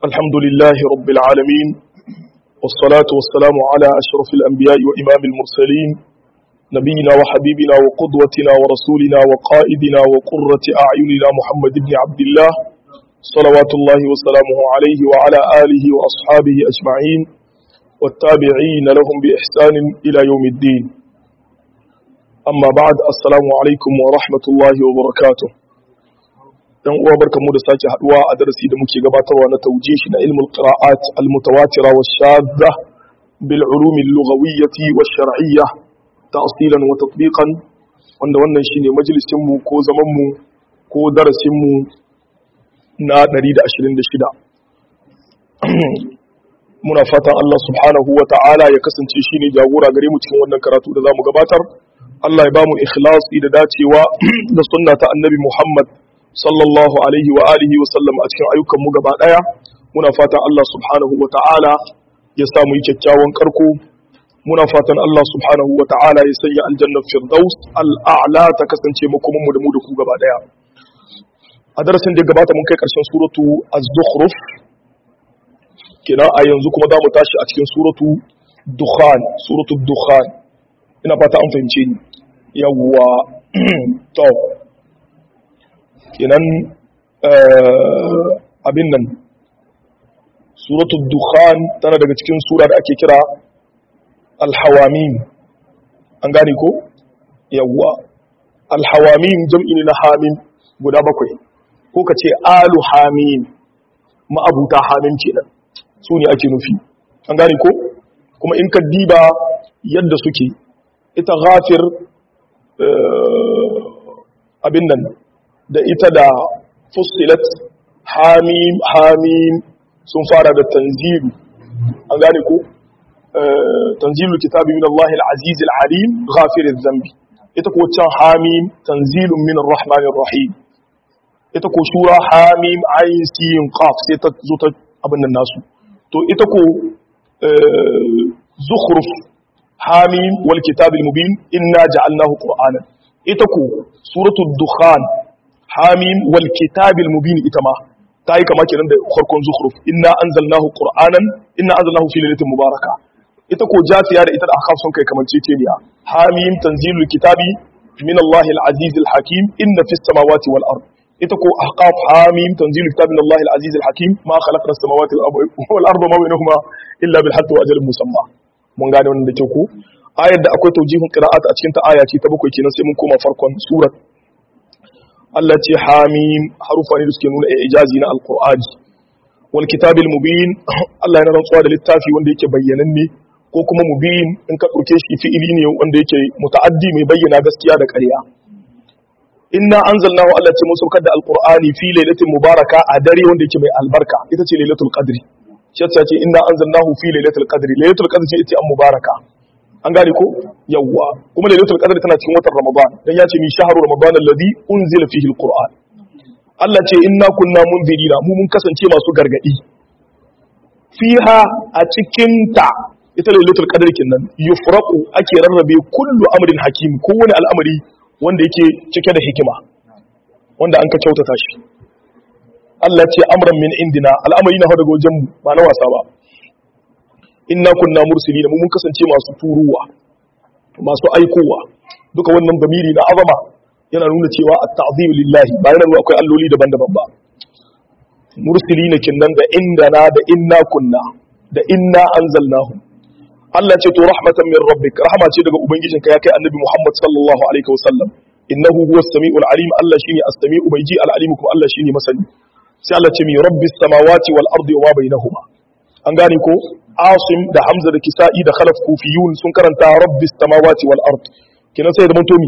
الحمد لله رب العالمين والصلاة والسلام على أشرف الأنبياء وإمام المرسلين نبينا وحبيبنا وقدوتنا ورسولنا وقائدنا وقرة أعيننا محمد بن عبد الله صلوات الله وسلامه عليه وعلى آله وأصحابه أجمعين والتابعين لهم بإحسان إلى يوم الدين أما بعد السلام عليكم ورحمة الله وبركاته dan uwa barkamu da sake haduwa a darasi da muke gabatarwa na taujihi na ilmul qira'at al mutawatira wa shadda bil ulum al lughawiyyah wa shar'iyyah ta'silan wa tatbiqan wanda wannan shine majalisin mu ko zaman mu ko darasin mu na 126 muna fatan Allah subhanahu wa ta'ala ya kasance shine jagora gare mu cikin wannan karatu da zamu gabatar Allah ya ba mu ikhlasi da dacewa da sunna ta annabi Muhammad sallallahu alaihi wa alihi wa sallam a cikin ayyukan mu gaba daya muna fatan Allah subhanahu wa ta'ala ya sa mu yi kyakkyawan karko muna fatan Allah subhanahu wa ta'ala ya sanya aljanna firdaus al'a'la ta kasance makoman mu da mu da ku gaba daya a darasin da gabata mun kai karshen suratu az-zukhruf kenan a yanzu kuma za mu tashi a cikin suratu dukhan suratu dukhan ina fata an fahimce ni yawwa to kenan abin nan suratul dukhan tana daga cikin sura da ake kira alhawamin an gane ko yawwa alhawamin jam'i ne na hamin guda bakwai ko ka ce alu hamin ma'abuta hamin kenan su ne ake nufi an gane ko kuma in ka diba yadda suke ita ghafir abin nan da ita da fussilat hamim hamim sun fara da tanzilu an gane ko tanzilu kitabi min Allah al-aziz al-alim ghafir adh-dhanbi ita ko can hamim tanzilun min ar-rahman ar-rahim ita ko shura hamim ayin sin qaf sai ta zo ta abin nan nasu to ita ko zukhruf hamim wal kitabil mubin inna ja'alnahu qur'anan ita ko suratul dukhan hamim wal kitabil mubin ita ma ta yi kama kenan da farkon zukhruf inna anzalnahu qur'anan inna anzalnahu fi lailatin mubaraka ita ko jasiya da ita da akhaf sun kai kamar ceceniya hamim tanzilul kitabi min Allah al-aziz al-hakim inna fis samawati wal ard ita ko ahqaf hamim tanzilul kitabi min Allah al-aziz al-hakim ma khalaqa as-samawati wal arda ma bainahuma illa bil haqqi wa ajalin musamma mun gane wannan da kyau ko ayar da akwai taujihun qira'at a cikin ta aya ce ta bakwai kenan sai mun koma farkon surat Allah ce hamim harufa ne da suke nuna ijazi na alqur'ani wal kitabil mubin Allah yana rantsuwa da littafi wanda yake bayyananne ko kuma mubin in ka dauke shi fi'ili ne wanda yake muta'addi mai bayyana gaskiya da ƙarya inna anzalnahu Allah ce mun saukar da alqur'ani fi lailatin mubaraka a dare wanda yake mai albarka ita ce lailatul qadri shi ce inna anzalnahu fi lailatul qadri lailatul qadri ce ita an mubaraka an gane ko yawwa kuma lailatul qadr tana cikin watan ramadan dan ya ce mi shahru ramadan alladhi unzila fihi alquran Allah ce inna kunna munzirina mu mun kasance masu gargadi fiha a cikin ta ita lailatul qadr kinnan yufraqu ake rarrabe kullu amrin hakim kowane al'amari wanda yake cike da hikima wanda an ka kyautata shi Allah ce amran min indina al'amari na daga wajen mu ba na wasa ba inna kunna mursilina mu mun kasance masu turuwa masu aikowa duka wannan damiri na azama yana nuna cewa at-ta'zim lillahi ba yana nuna akwai alloli daban-daban ba mursilina kinnan da indana da inna kunna da inna anzalnahu Allah ce to rahmatan min rabbik rahama ce daga ubangijinka ya kai annabi Muhammad sallallahu alaihi wasallam innahu huwas samiul alim Allah shine as-sami'u mai ji al-alim kuma Allah shine masani sai Allah ce mi rabbis samawati wal ardi wa ma bainahuma an gane ko asim da hamza da kisa'i da khalaf kufiyun sun karanta rabbis samawati wal ard kenan sai da mutomi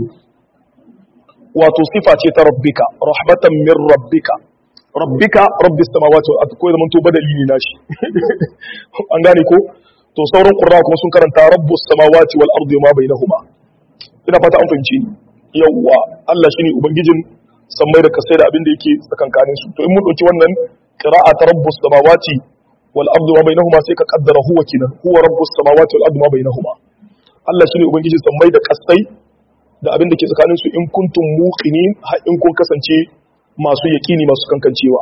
wato sifa ce ta rabbika rahmatan min rabbika rabbika rabbis samawati wal ard ko da mutu badali ne nashi an gane ko to sauran qurra kuma sun karanta rabbus samawati wal ard ma bainahuma ina fata an fahimci ni yawwa Allah shine ubangijin sammai da kasai da abin da yake tsakankanin su to in mun dauki wannan qira'a ta rabbus samawati والارض ما بينهما sai ka kaddara huwa kinan huwa rabbus samawati wal ardi ma bainahuma Allah shine ubangiji sammai da kasai da abin da ke tsakanin su in kuntum muqinin har in kun kasance masu yaqini masu kankancewa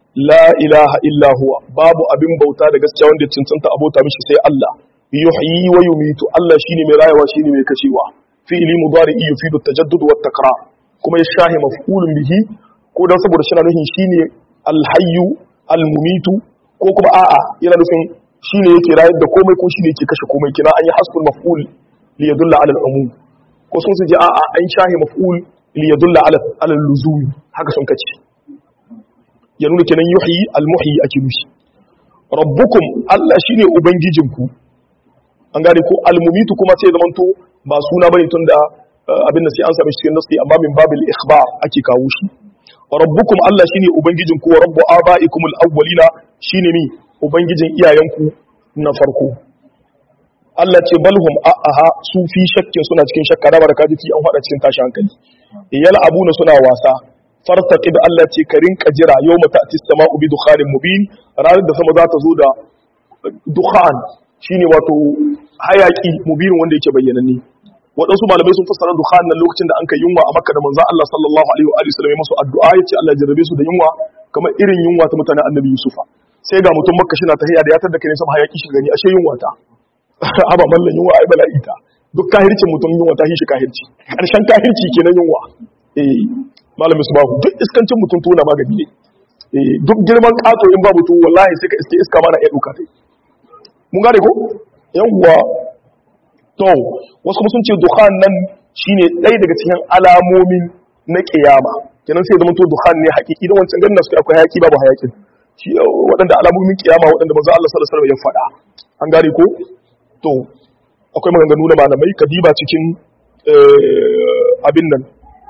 la ilaha illa huwa babu abin bauta da gaskiya wanda ya cancanta abota mishi sai Allah yuhyi wa yumitu Allah shine mai rayawa shine mai kashewa fi'li mudari yufidu tajaddud wa takrar kuma ya shahi maf'ulun bihi ko dan saboda shi na nufin shine alhayyu almumitu ko kuma a'a yana nufin shine yake rayar da komai ko shine yake kashe komai kina an yi hasbul maf'ul li yadulla ala al-umum ko sun su ji a'a an shahi maf'ul li yadulla ala ala al-luzum haka sun kace ya nuna kenan yuhyi al-muhyi ake nufi rabbukum Allah shine ubangijinku an gane ko al-mumitu kuma sai zamanto ba suna bane tunda abin da sai an sami cikin nasi amma min babil ikhbar ake kawo shi rabbukum Allah shine ubangijin ku wa rabbu abaikum al-awwalina shine mi ubangijin iyayenku na farko Allah ce balhum a'aha su fi shakkin suna cikin shakka da baraka fi an fada cikin tashi hankali yal abuna suna wasa fartaqib Allah ce ka rinka jira yawma ta'ti as-sama'u bi dukhanin mubin ranar da sama za ta zo da dukhan shine wato hayaki mubin wanda yake bayyananne waɗansu malamai sun fassara dukhan nan lokacin da an kai yunwa a makka da manzon Allah sallallahu alaihi wa alihi wasallam masu addu'a yace Allah ya jarrabe su da yunwa kamar irin yunwa ta mutanen annabi Yusufa sai ga mutum makka shi na tahiya da ya tada kai sama hayaki shi gani ashe yunwa ta aba mallan yunwa ai bala'i ta duk kahircin mutum yunwa ta shi kahirci karshen kahirci kenan yunwa eh malamin su babu duk iskancin mutum tona magani ne eh duk girman kato in babu to wallahi sai ka iske iska mana iya duka tai mun gane ko yawwa to wasu kuma sun ce dukhan nan shine ɗaya daga cikin alamomin na kiyama kenan sai zama to dukhan ne hakiki da wancan ganin su akwai hayaki babu hayakin shi waɗanda alamomin kiyama waɗanda manzo Allah sallallahu alaihi wasallam ya faɗa an gane ko to akwai maganganu na malamai kadiba cikin abin nan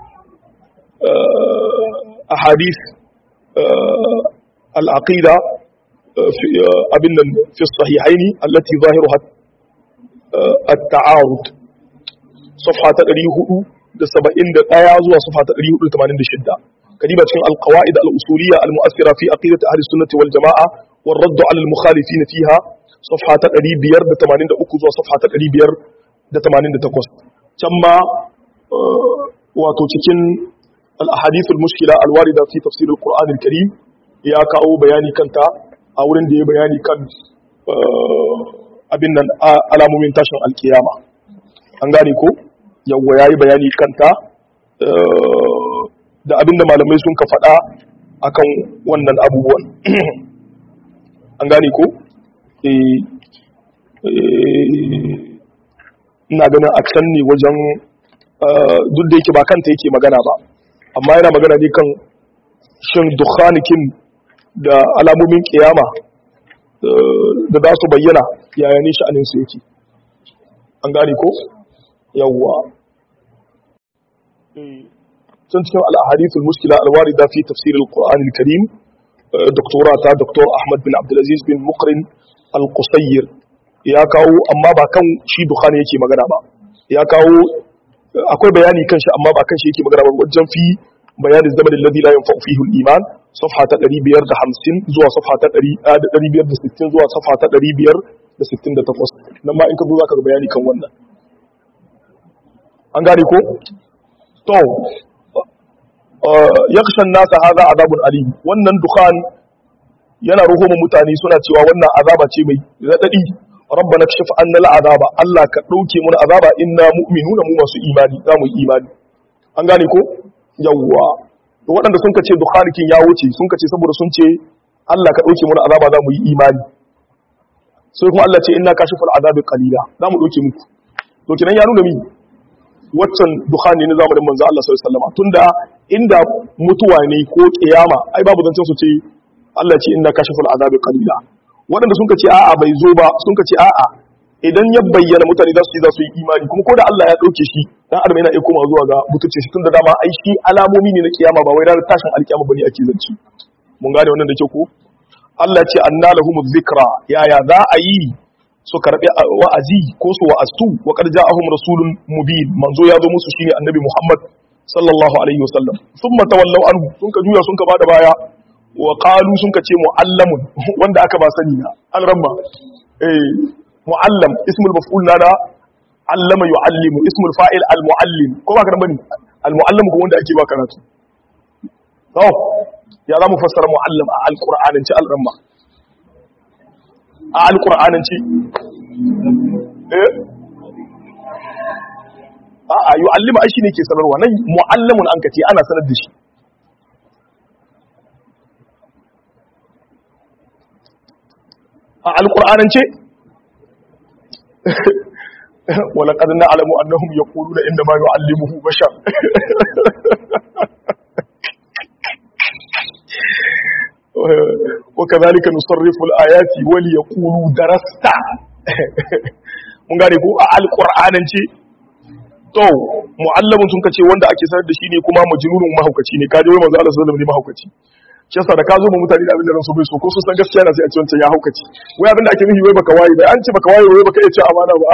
ahadith al-aqida abin nan fi sahihaini allati zahiruha التعارض صفحة 471 زوا صفحة 486 كديبة cikin القواعد الأصولية المؤثرة في عقيدة أهل السنة والجماعة والرد على المخالفين فيها صفحة 583 زوا صفحة 588 كما wato cikin al-ahadith al-mushkila al-warida fi tafsir al-Qur'an al-Karim ya kawo bayani kanta a wurin da ya bayani kan abin nan alamomin tashin alkiyama an gane ko yawwa yayi bayani kanta da abin da malamai sun ka faɗa akan wannan abubuwan an gane ko ina ganin aksan ne wajen duk da yake ba kanta yake magana ba amma yana magana ne kan shin dukhanikin da alamomin kiyama da za su bayyana yaya ne sha'aninsu yake an gane ko yawwa can cikin al'ahadithul muskila alwarida fi tafsir al-qur'an al-karim doktora ta doktor ahmad bin abdulaziz bin mukrin al-qusayr ya kawo amma ba kan shi dukhani yake magana ba ya kawo akwai bayani kan shi amma ba kan shi yake magana ba wajen fi bayanin zaman alladhi la yanfa'u fihi al-iman صفحة تقري بير ده حمسين زوا صفحة تقري آه تقري بير ده ستين زوا صفحة تقري بير ده ستين ده تفص لما إنك بذا كذا بياني كم ونا أنغاري كو تو آه يخشى الناس هذا عذاب أليم wannan dukhan yana ruho mu mutane suna cewa wannan azaba ce mai radadi rabbana kashif anna al'azaba Allah ka dauke mu azaba inna mu'minuna mu masu imani za mu yi imani an gane ko yawwa to waɗanda sun ka ce dukhanikin ya wuce sun ka ce saboda sun ce Allah ka ɗauke mana azaba za mu yi imani sai kuma Allah ce inna kashiful azabi qalila za mu ɗauke muku to kinan ya nuna mi waccan dukhani ne zamanin manzo Allah sallallahu alaihi wasallam tunda inda mutuwa ne ko kiyama ai babu zancen su ce Allah ce inna kashiful azabi qalila waɗanda sun ka ce a'a bai zo ba sun ka ce a'a idan ya bayyana mutane za su yi za su yi imani kuma ko da Allah ya ɗauke shi dan adam yana iya koma zuwa ga butulce shi tun da dama ai shi alamomi ne na kiyama ba wai ranar tashin alkiyama bane ake zance mun gane wannan da ke ko Allah ce anna lahum dhikra yaya za a yi su karbi wa'azi ko su wa'astu wa qad ja'ahum rasulun mubin manzo ya zo musu shine annabi Muhammad sallallahu alaihi wasallam thumma tawallaw anhu sun ka juya sun ka bada baya wa qalu sun ka ce muallamun wanda aka ba sani na an ramma eh muallam ismul maf'ul nada allama yu'allimu ismul fa'il al-muallim ko ba ka bane al-muallim ko wanda ake ba karatu to ya za mu fassara mu'allim a alƙur'anance al'amma a alƙur'anance eh a a yu'allima ai shine ke sanarwa nan mu'allamun an kace ana sanar da shi a alƙur'anance ولقد نعلم أنهم يقولون إنما يعلمه بشر وكذلك نصرف الآيات وليقولوا درست mun gane ko a alƙur'anance to mu'allamin sun kace wanda ake sanar da shi ne kuma majnunun mahaukaci ne kaje wai manzo Allah sallallahu alaihi wasallam ne mahaukaci shi yasa da ka zo mu mutane da abin da ransu bai so ko su san gaskiya na sai a ce wancan ya haukaci wai abin da ake nufi wai baka waye bai an ce baka waye wai baka iya ce amana ba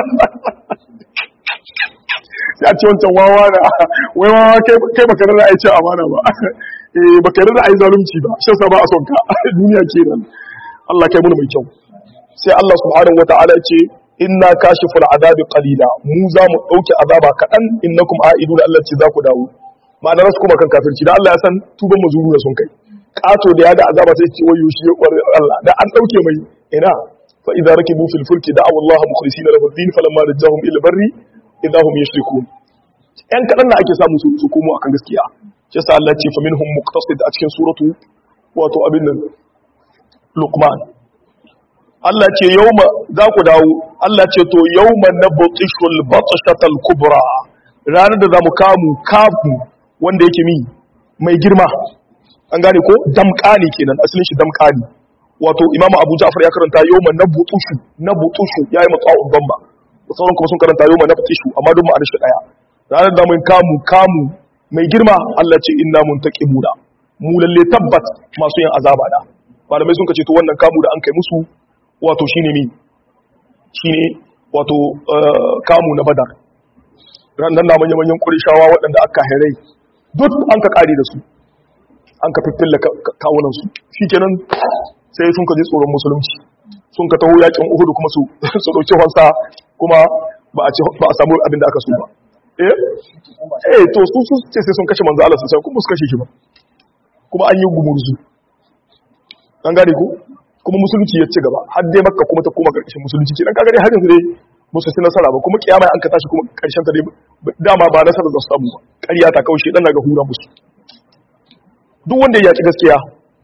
sai a ce wancan wawa na wai wawa kai baka rarra ai ce amana ba eh baka rarra ai zalunci ba shi yasa ba a son ka duniya kenan Allah kai mun mai kyau sai Allah subhanahu wataala ya ce inna kashiful azabi qalila mu za mu dauke azaba kadan innakum aiduna Allah ce za ku dawo ma'ana rasu kuma kan kafirci da Allah ya san tuban mazuru da sun kai kato da ya ga azaba sai ce wayo shi ya Allah da an dauke mai ina fa idza rakibu fil fulki da'u Allah mukhlisina lahu ad-din falamma najahum ila barri idza hum yushrikun yan kadan na ake samu su komo akan gaskiya shi yasa Allah ce fa minhum muqtasid a cikin suratu wato abin nan Luqman Allah ce yauma za ku dawo Allah ce to yauma nabtishul batshatal kubra ranar da zamu kamu kafu wanda yake mi mai girma an gane ko damƙani kenan asalin shi damƙani wato imamu abu ja'far ya karanta yawma nabutushu nabutushu yayi matsa'un bamba sauran kuma sun karanta yawma nabutushu amma duk ma'anar shi daya ranar da mun kamu kamu mai girma Allah ce inna muntaqimuna mu lalle tabbat masu yin azaba da malamai sun kace to wannan kamu da an kai musu wato shine mi shine wato kamu na badar ran nan na manyan manyan kurishawa waɗanda aka hairai duk an ka kare da su an ka fiffilla kawunansu shi kenan sai sun ka ji tsoron musulunci sun ka taho yakin uhudu kuma su su dauki wansa kuma ba a ci ba a samu abin da aka so ba eh eh to su su ce sai sun kashe manzo Allah sai kuma su kashe shi ba kuma an yi gumurzu an gane ko kuma musulunci ya ci gaba har dai makka kuma ta koma karkashin musulunci kenan kaga dai har yanzu dai musu ci nasara ba kuma kiyama an ka tashi kuma karshen ta dai dama ba nasara da su samu ba ƙarya ta kaushe dan naga hura musu duk wanda ya ci gaskiya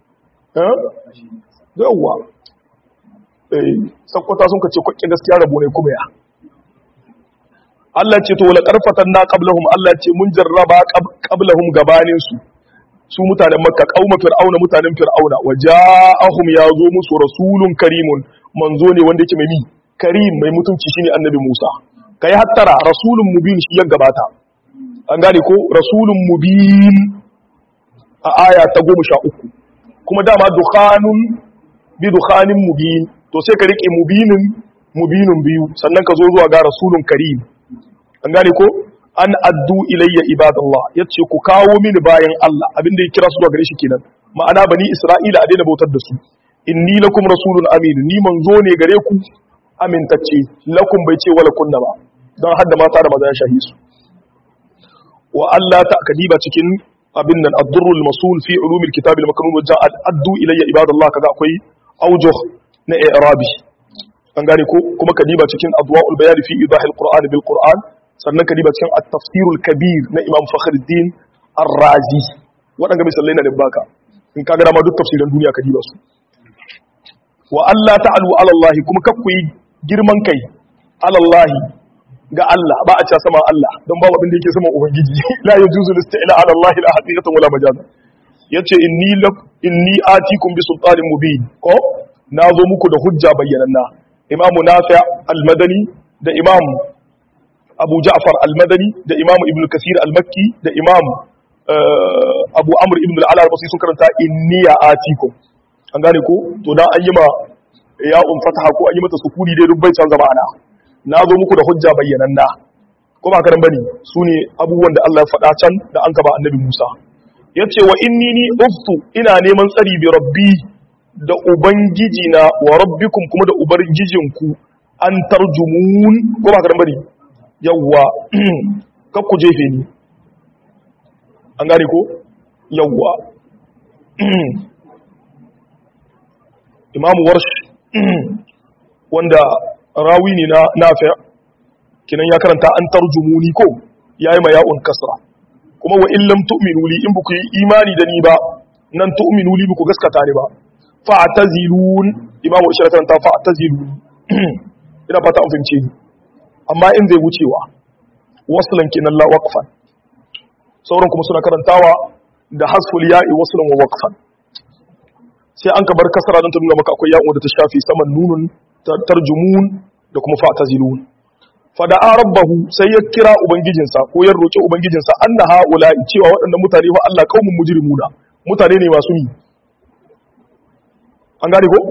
yawwa sakwata sun ka ce kwakke gaskiya rabo ne kuma ya Allah ce to wala karfatan na qablahum Allah ce mun jarraba qablahum gabanin su su mutanen makka qauma fir'auna mutanen fir'auna waja'ahum yazo musu rasulun karimun manzo ne wanda yake mai mi karim mai mutunci shine annabi Musa kai hattara rasulun mubin shi ya gabata an gane ko rasulun mubin a aya ta goma sha uku kuma dama dukhanun bi dukhanin mubin to sai ka rike mubinin mubinin biyu sannan ka zo zuwa ga rasulun karim an gane ko an addu ilayya ibadallah yace ku kawo mini bayan Allah abinda ya kira su zuwa gare shi kenan ma'ana bani isra'ila a daina bautar da su inni lakum rasulun amin ni manzo ne gare ku amintacce lakum bai ce wala kunna ba don hadda mata da maza ya shahi su wa Allah ta kadiba cikin abin nan ad-durrul masul fi ulumil kitab al-maknun wa ja'a addu ilayya ibadallah kaga akwai aujuh na i'rabi an gane ko kuma kadiba cikin adwa'ul bayan fi idahil qur'an bil qur'an sannan kadiba cikin at-tafsirul kabir na imam fakhruddin ar-razi wadanga misalai na da baka in kaga dama duk tafsiran duniya kadiba su wa Allah ta'alu ala Allah kuma kakku yi girman kai ala Allah ga Allah ba a cewa sama Allah don babu abin da yake sama ubangiji la yajuzu listila ala Allah la haqiqatan wala majaza yace inni lak inni atikum bi sultanin mubin ko nazo muku da hujja bayyananna imam nafi' al-madani da imam abu ja'far al-madani da imam ibn kasir al-makki da imam abu amr ibn al-ala al-basri sun karanta inni atikum an gane ko to dan an yi ma ya um fataha ko an yi mata sukuni dai duk bai canza ma'ana na zo muku da hujja bayyananna ko ba karan bane su ne abubuwan da Allah ya faɗa can da an ba annabi Musa yace wa inni ni uftu ina neman tsari bi rabbi da ubangiji na wa rabbikum kuma da ubangijinku an tarjumun ko ba karan bane yawwa kak ku jefe ni an gane ko yawwa imamu warsh wanda rawi ne na nafi kinan ya karanta an tarjumuni ko yayi ma ya'un kasra kuma wa in lam tu'minu li in buku yi imani da ni ba nan tu'minu li buku gaskata ni ba fa'tazilun imamu ishara karanta fa'tazilun ina fata an fahimce ni amma in zai wucewa waslan kinan la waqfan sauran kuma suna karantawa da hasful ya'i waslan wa waqfan sai an ka bar kasara don ta nuna maka akwai ya'u da ta shafi saman nunun tarjumun da kuma fa'tazilun fada'a rabbahu sai ya kira ubangijinsa ko ya roki ubangijinsa anna haula cewa waɗannan mutane fa Allah kaumun mujrimuna mutane ne masu ni an gane ko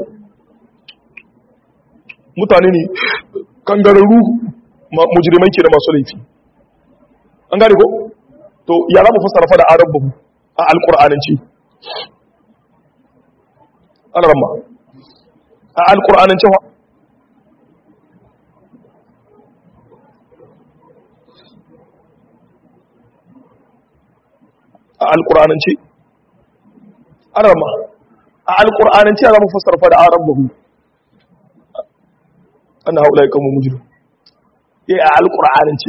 mutane ne kangararru mujrimai ke da masu laifi an gane ko to ya za mu fassara fada rabbahu a alqur'anance ana ramma a alqur'anance wa a alƙur'anance arama a alƙur'anance za mu fassara fa da aran bahu ana haula ya kama mujiru ya a alƙur'anance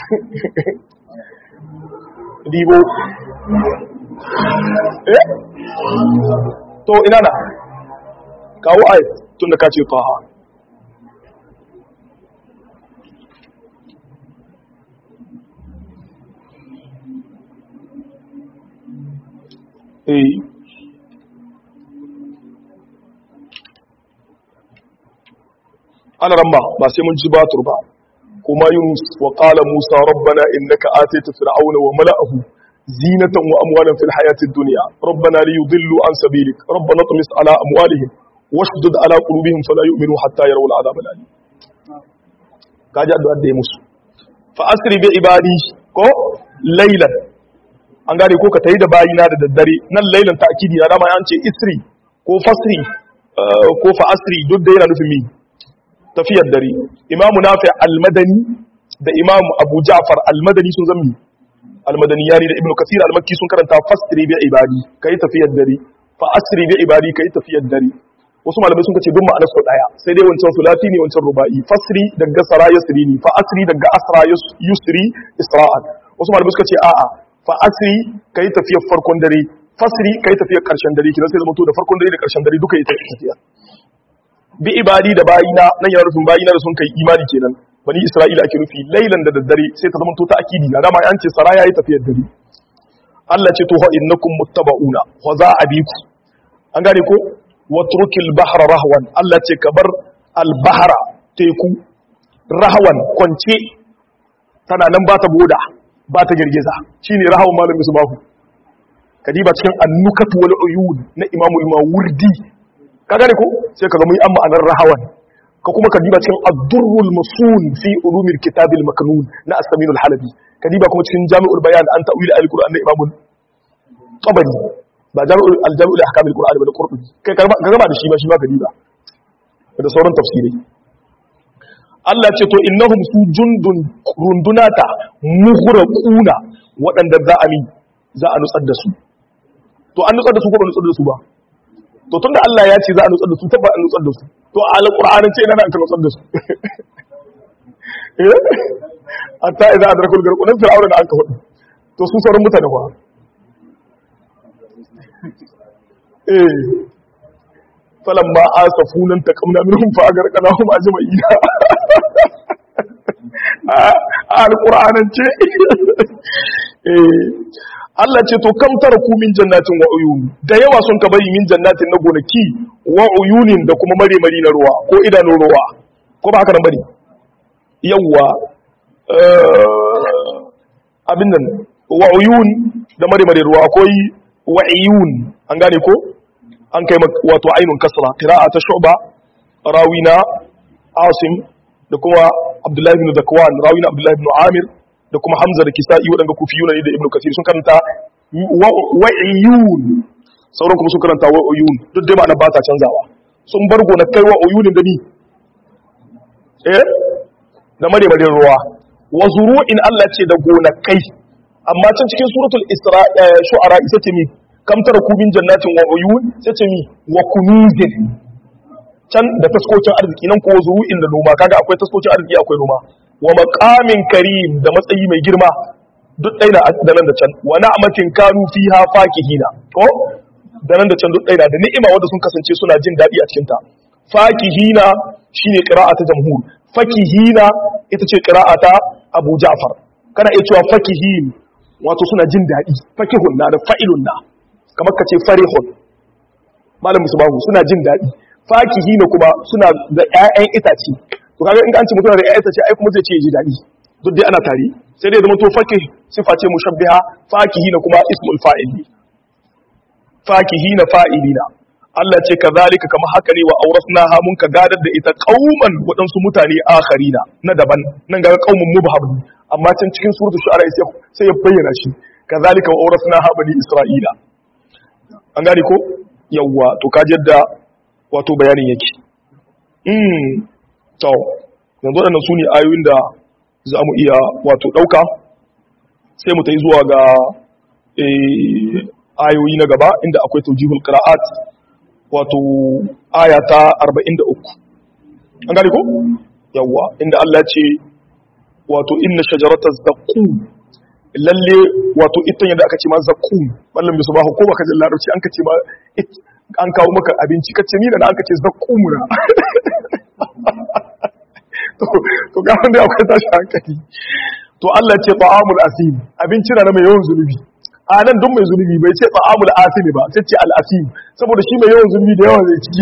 dibo eh to ina na kawo ayat tun da ka ce taha eh ana ramba ba sai mun ji batur ba kuma yunus wa qala musa rabbana innaka atayta fir'auna wa mala'ahu zinatan wa amwalan fil hayati dunya rabbana liyudillu an sabilik rabbana tumis ala amwalihim washdud ala qulubihim fala yu'minu hatta yarawul adhab al-alim kaji addu'a da musu fa asri bi ibadi ko laylan an gane ko ka tayi da bayina da daddare nan lailan ta'kidi na dama an ce isri ko fasri ko fa asri duk da yana nufin mi tafiyar dare imamu nafi al-madani da imamu abu ja'far al-madani sun zammi al-madani yari da ibnu kathir al-makki sun karanta fasri bi ibadi kai tafiyar dare fa asri bi ibadi kai tafiyar dare wasu malamai sun kace duk ma'anar su daya sai dai wancan sulati ne wancan rubai fasri daga sara yasri ne fa asri daga asra yusri isra'an wasu malamai suka ce a'a fa asri kai tafiyar farkon dare fasri kai tafiyar karshen dare kina sai zama to da farkon dare da karshen dare duka yi tafiya bi ibadi da bayina nan yana nufin bayina da sun kai imani kenan bani isra'ila ake nufi lailan da daddare sai ta zama to ta akidi na dama an ce sara yayi tafiyar dare Allah ce to fa innakum muttaba'una wa za abiku an gane ko watrukil bahra rahwan Allah ce ka bar al bahra teku rahwan kwance tana nan ba ta boda ba ta girgiza shine rahwan malamin su bahu kadiba cikin annukatu wal uyun na imamul mawardi ka gane ko sai ka ga mun yi amma anan rahawan ka kuma ka diba cikin ad-durrul masun fi ulumil kitab al-maknun na as-samin al-halabi ka diba kuma cikin jami'ul bayan an ta'wil al-qur'an na imam tabari ba jami'ul al-jami'ul ahkam al-qur'an ba da qurtubi kai ka gama da shi ba shi ba ka diba da sauran tafsirai Allah ce to innahum su jundun rundunata mughraquna waɗanda za a mi za a nutsar da su to an nutsar da su ko ba nutsar da su ba to tunda Allah ya ce za a nutsar da su tabba an nutsar da su to a alqur'anin ce ina na aka nutsar da su eh hatta idza adrakul garqun fir'auna da aka hudu to su sauran mutane ba eh falamma asafunan taqamna minhum fa agarqnahum ajma'ina a alqur'anin ce eh Allah ce to kam taraku min jannatin wa uyun da yawa sun ka bari min jannatin na gonaki wa uyunin da kuma mare mari na ruwa ko idanun ruwa ko ba haka nan bari yawa abin nan wa uyun da mare mari ruwa akwai wa uyun an gane ko an kai wato ainun kasra qira'a ta shu'ba rawina asim da kuma abdullahi ibn zakwan rawina abdullahi ibn amir da kuma Hamza da Kisa'i waɗanda kufiyuna ne da Ibn Kathir sun karanta wa'iyun sauran kuma sun karanta wa'iyun duk dai ma'ana ba ta canzawa sun bar gonakai wa'iyunin da ni eh da maremarin ruwa wa zuru'in Allah ce da gonakai amma can cikin suratul isra shu'ara isa ce mi kam taraku min jannatin wa uyun sai ce mi wa kunuzin can da taskocin arziki nan ko zuru'in da noma kaga akwai taskocin arziki akwai noma wa maqamin karim da matsayi mai girma duk ɗaya da nan da can wa na'matin kanu fiha fakihina ko da nan da can duk ɗaya da ni'ima wanda sun kasance suna jin daɗi a cikin ta fakihina shine qira'a ta jamhur fakihina ita ce qira'a ta Abu Ja'far kana iya cewa fakihin wato suna jin daɗi fakihun na da fa'ilun na kamar ka ce farihun malam musubahu suna jin daɗi fakihina kuma suna da ƴaƴan itace to kaga in an ce mutum da ƴaƴan itace ai kuma zai ce ji daɗi duk dai ana tare sai dai zama to fakih sifa ce mushabbiha fakihina kuma ismul fa'il fakihina fa'ilina Allah ce kazalika kama haka ne wa aurasnaha mun ka gadar da ita qauman waɗansu mutane akharina na daban nan ga qaumun mubham amma can cikin suratul shu'ara sai ya bayyana shi kazalika wa aurasnaha bani isra'ila an gane ko yawwa to kaji yadda wato bayanin yake mm to yanzu waɗannan su ne ayoyin da za mu iya wato ɗauka sai mu ta yi zuwa ga ayoyi na gaba inda akwai taujihul qira'at wato aya ta 43 an gane ko yawa inda Allah ce wato inna shajarata zaqqum lalle wato ita yadda aka ce ma zaqqum wallan bisu ba ko baka jin larabci an ka ce ma an kawo maka abinci kace ni da an ka ce zaqqum na to to ga wanda akwai tashi hankali to Allah ce ta'amul asim abinci na mai yawan zunubi a nan duk mai zunubi bai ce ta'amul asim ba sai ce al asim saboda shi mai yawan zunubi da yawa zai ciki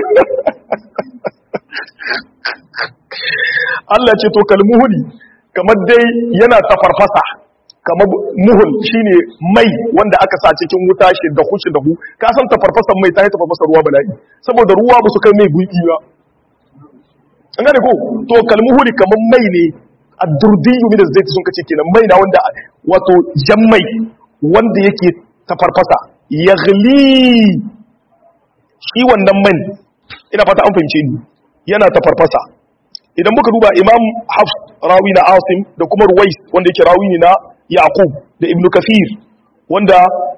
Allah ce to kalmuhuli kamar dai yana ta farfasa kamar muhul shine mai wanda aka sa cikin wuta shi da hushi da hu ka san ta farfasan mai ta yi ta farfasa ruwa bala'i saboda ruwa ba su kai mai gwiɓi ba an gane ko to kalmuhuli kamar mai ne a durdiyu min zai sun kace kenan mai na wanda wato jan mai wanda yake ta farfasa yaghli shi wannan man ina fata an fahimce ni yana ta farfasa idan muka duba imam hafs rawi na asim da kuma ruwais wanda yake rawi ne na yaqub da ibnu kafir wanda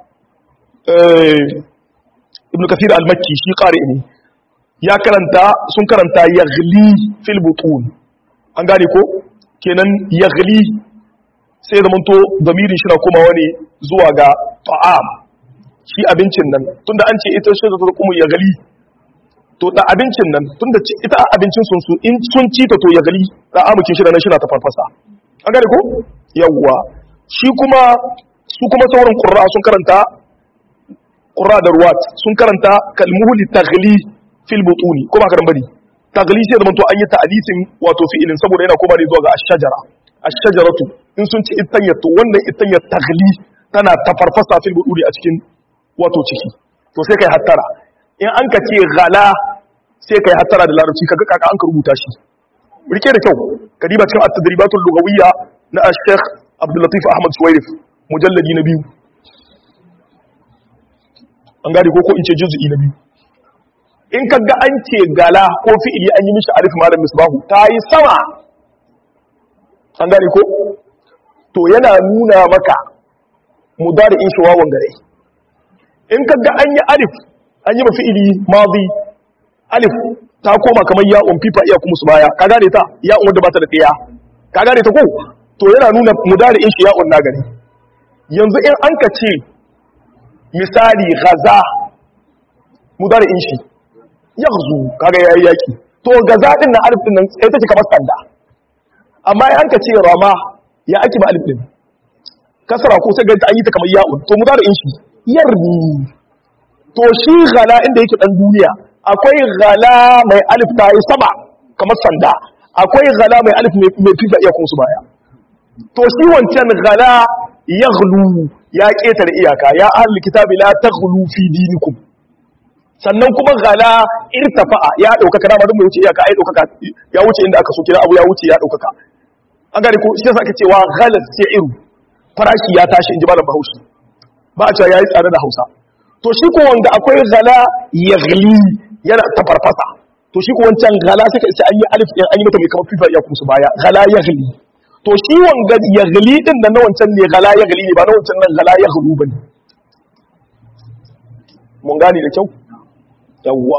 ibnu kafir al-makki shi qari ne ya karanta sun karanta yaghli fil butun an gane ko kenan yaghli sai da manto damirin shi na komawa ne zuwa ga ta'am shi abincin nan tunda an ce ita shi da kuma yaghli to da abincin nan tunda ita abincin sun su in sun ci ta to yaghli da amukin shi da nan shi na ta farfasa an gane ko yawwa shi kuma su kuma sauran qurra sun karanta qurra da ruwat sun karanta kalmuhuli taghli fil butuni ko ba karan bane tagli sai zamanto an yi ta'alisin wato fi'ilin saboda yana koma ne zuwa ga ash-shajara ash-shajaratu in sun ci itanya to wannan itanya tagli tana tafarfasa fil buduri a cikin wato ciki to sai kai hattara in an ka ce ghala sai kai hattara da larabci kaga kaka an ka rubuta shi rike da kyau kadiba cikin at-tadribatul lughawiyya na ash-sheikh Abdul Latif Ahmad Suwairif mujalladi na biyu an gane ko ko in ce juz'i na biyu in ka ga an ce gala ko fi'ili an yi mishi arif malam misbahu ta yi sama an gane ko to yana nuna maka mudari in shawawan gare in ka ga an yi arif an yi fi'ili mazi alif ta koma kamar ya'un fifa iya kuma su baya ka gane ta ya'un wadda ba ta da ɗaya ka gane ta ko to yana nuna mudari in shi ya'un na gari yanzu in an ka ce misali gaza mudari in shi yaghzu kaga yayi yaki to gaza din na alif din nan sai take kamar sanda amma in ka ce rama ya ake ba alif din kasara ko sai ganta an yi ta kamar ya'un to mu da in shi yarni to shi ghala inda yake dan duniya akwai ghala mai alif ta yi sama kamar sanda akwai ghala mai alif mai fifa iya kuma su baya to shi wancan ghala yaghlu ya ketare iyaka ya ahli kitabi la taghlu fi dinikum sannan kuma gala irtafa'a ya daukaka dama duk mai wuce iyaka ai daukaka ya wuce inda aka so kira abu ya wuce ya daukaka an gane ko shi yasa ake cewa ghalat sa'iru farashi ya tashi inji malam Bahaushe ba a cewa yayi tsare da Hausa to shi ko wanda akwai gala yaghli yana ta farfasa to shi ko wancan gala sai sai an yi alif din an yi mata mai kamar fifa ya kusa baya gala yaghli to shi wanga yaghli din da na wancan ne gala yaghli ne ba na wancan nan gala yaghlu bane mun gane da kyau yawwa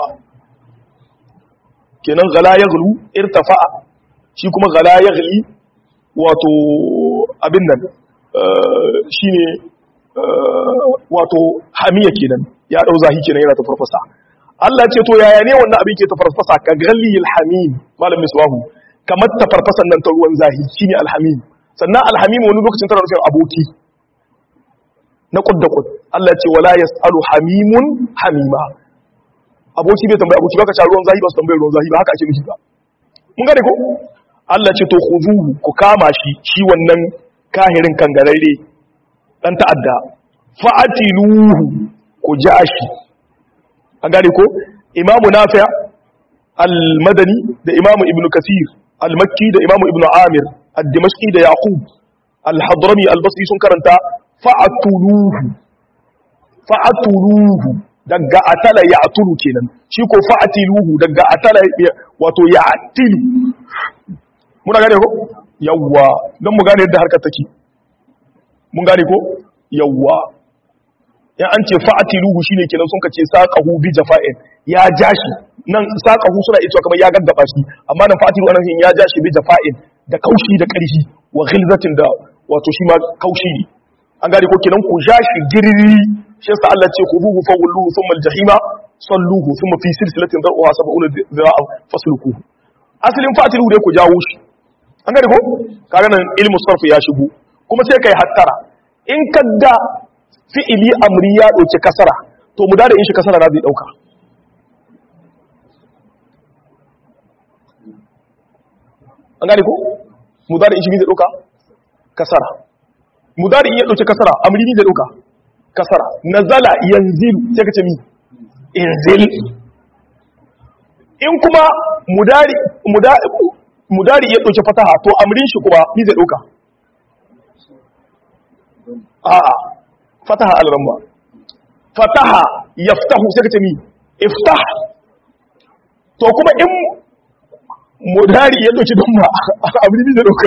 kenan gala yaghlu irtafa'a shi kuma gala yaghli wato abin nan shine wato hamiya kenan ya dau zahi kenan yana ta farfasa Allah ce to yaya ne wannan abin ke ta farfasa ka galli alhamim malam misbahu kamar ta farfasan nan ta ruwan zahi shine alhamim sannan alhamim wani lokacin tana nufin aboki na kud da kud Allah ce wala yasalu hamimun hamima aboki bai tambaye aboki baka sha ruwan zahi ba su tambaye ruwan zahi ba haka ake nufi ba mun gane ko Allah ce to khuzuhu ku kama shi shi wannan kahirin kangararre dan ta'adda fa'atiluhu ku ja shi an gane ko imamu nafi' al-madani da imamu ibnu kasir al-makki da imamu ibnu amir ad-dimashqi da yaqub al-hadrami al-basri sun karanta fa'atuluhu fa'atuluhu daga atala ya'tulu kenan shi ko fa'atiluhu daga atala wato ya'tilu muna gane ko yawwa don mu gane yadda harkar take mun gane ko yawwa in an ce fa'atiluhu shine kenan sun kace saqahu bi jafa'in ya jashi nan saqahu suna ita kamar ya gaggaba shi amma nan fa'atilu anan ya jashi bi jafa'in da kaushi da karfi wa ghilzatin da wato shi ma kaushi ne an gane ko kenan ku jashi girri shi yasa Allah ce khuduhu fawulluhu thumma al-jahima salluhu thumma fi silsilatin dar'uha sab'una dhira'a fasluquhu asalin fa'atiluhu dai ku jawo shi an gane ko kaga nan ilmu sarf ya shigo kuma sai kai hattara in kadda fi'ili amri ya dauki kasara to mu da in shi kasara na zai dauka an gane ko mu da in shi zai dauka kasara mu da in ya dauki kasara amri ne zai dauka kasara nazala yanzilu sai ka ce mi inzil in kuma mudari mudari mudari ya ɗauki fataha to amrin shi kuma ni zai ɗauka a'a fataha al-ramma fataha yaftahu sai kace mi iftah to kuma in mudari ya ɗauki damma amrin zai ɗauka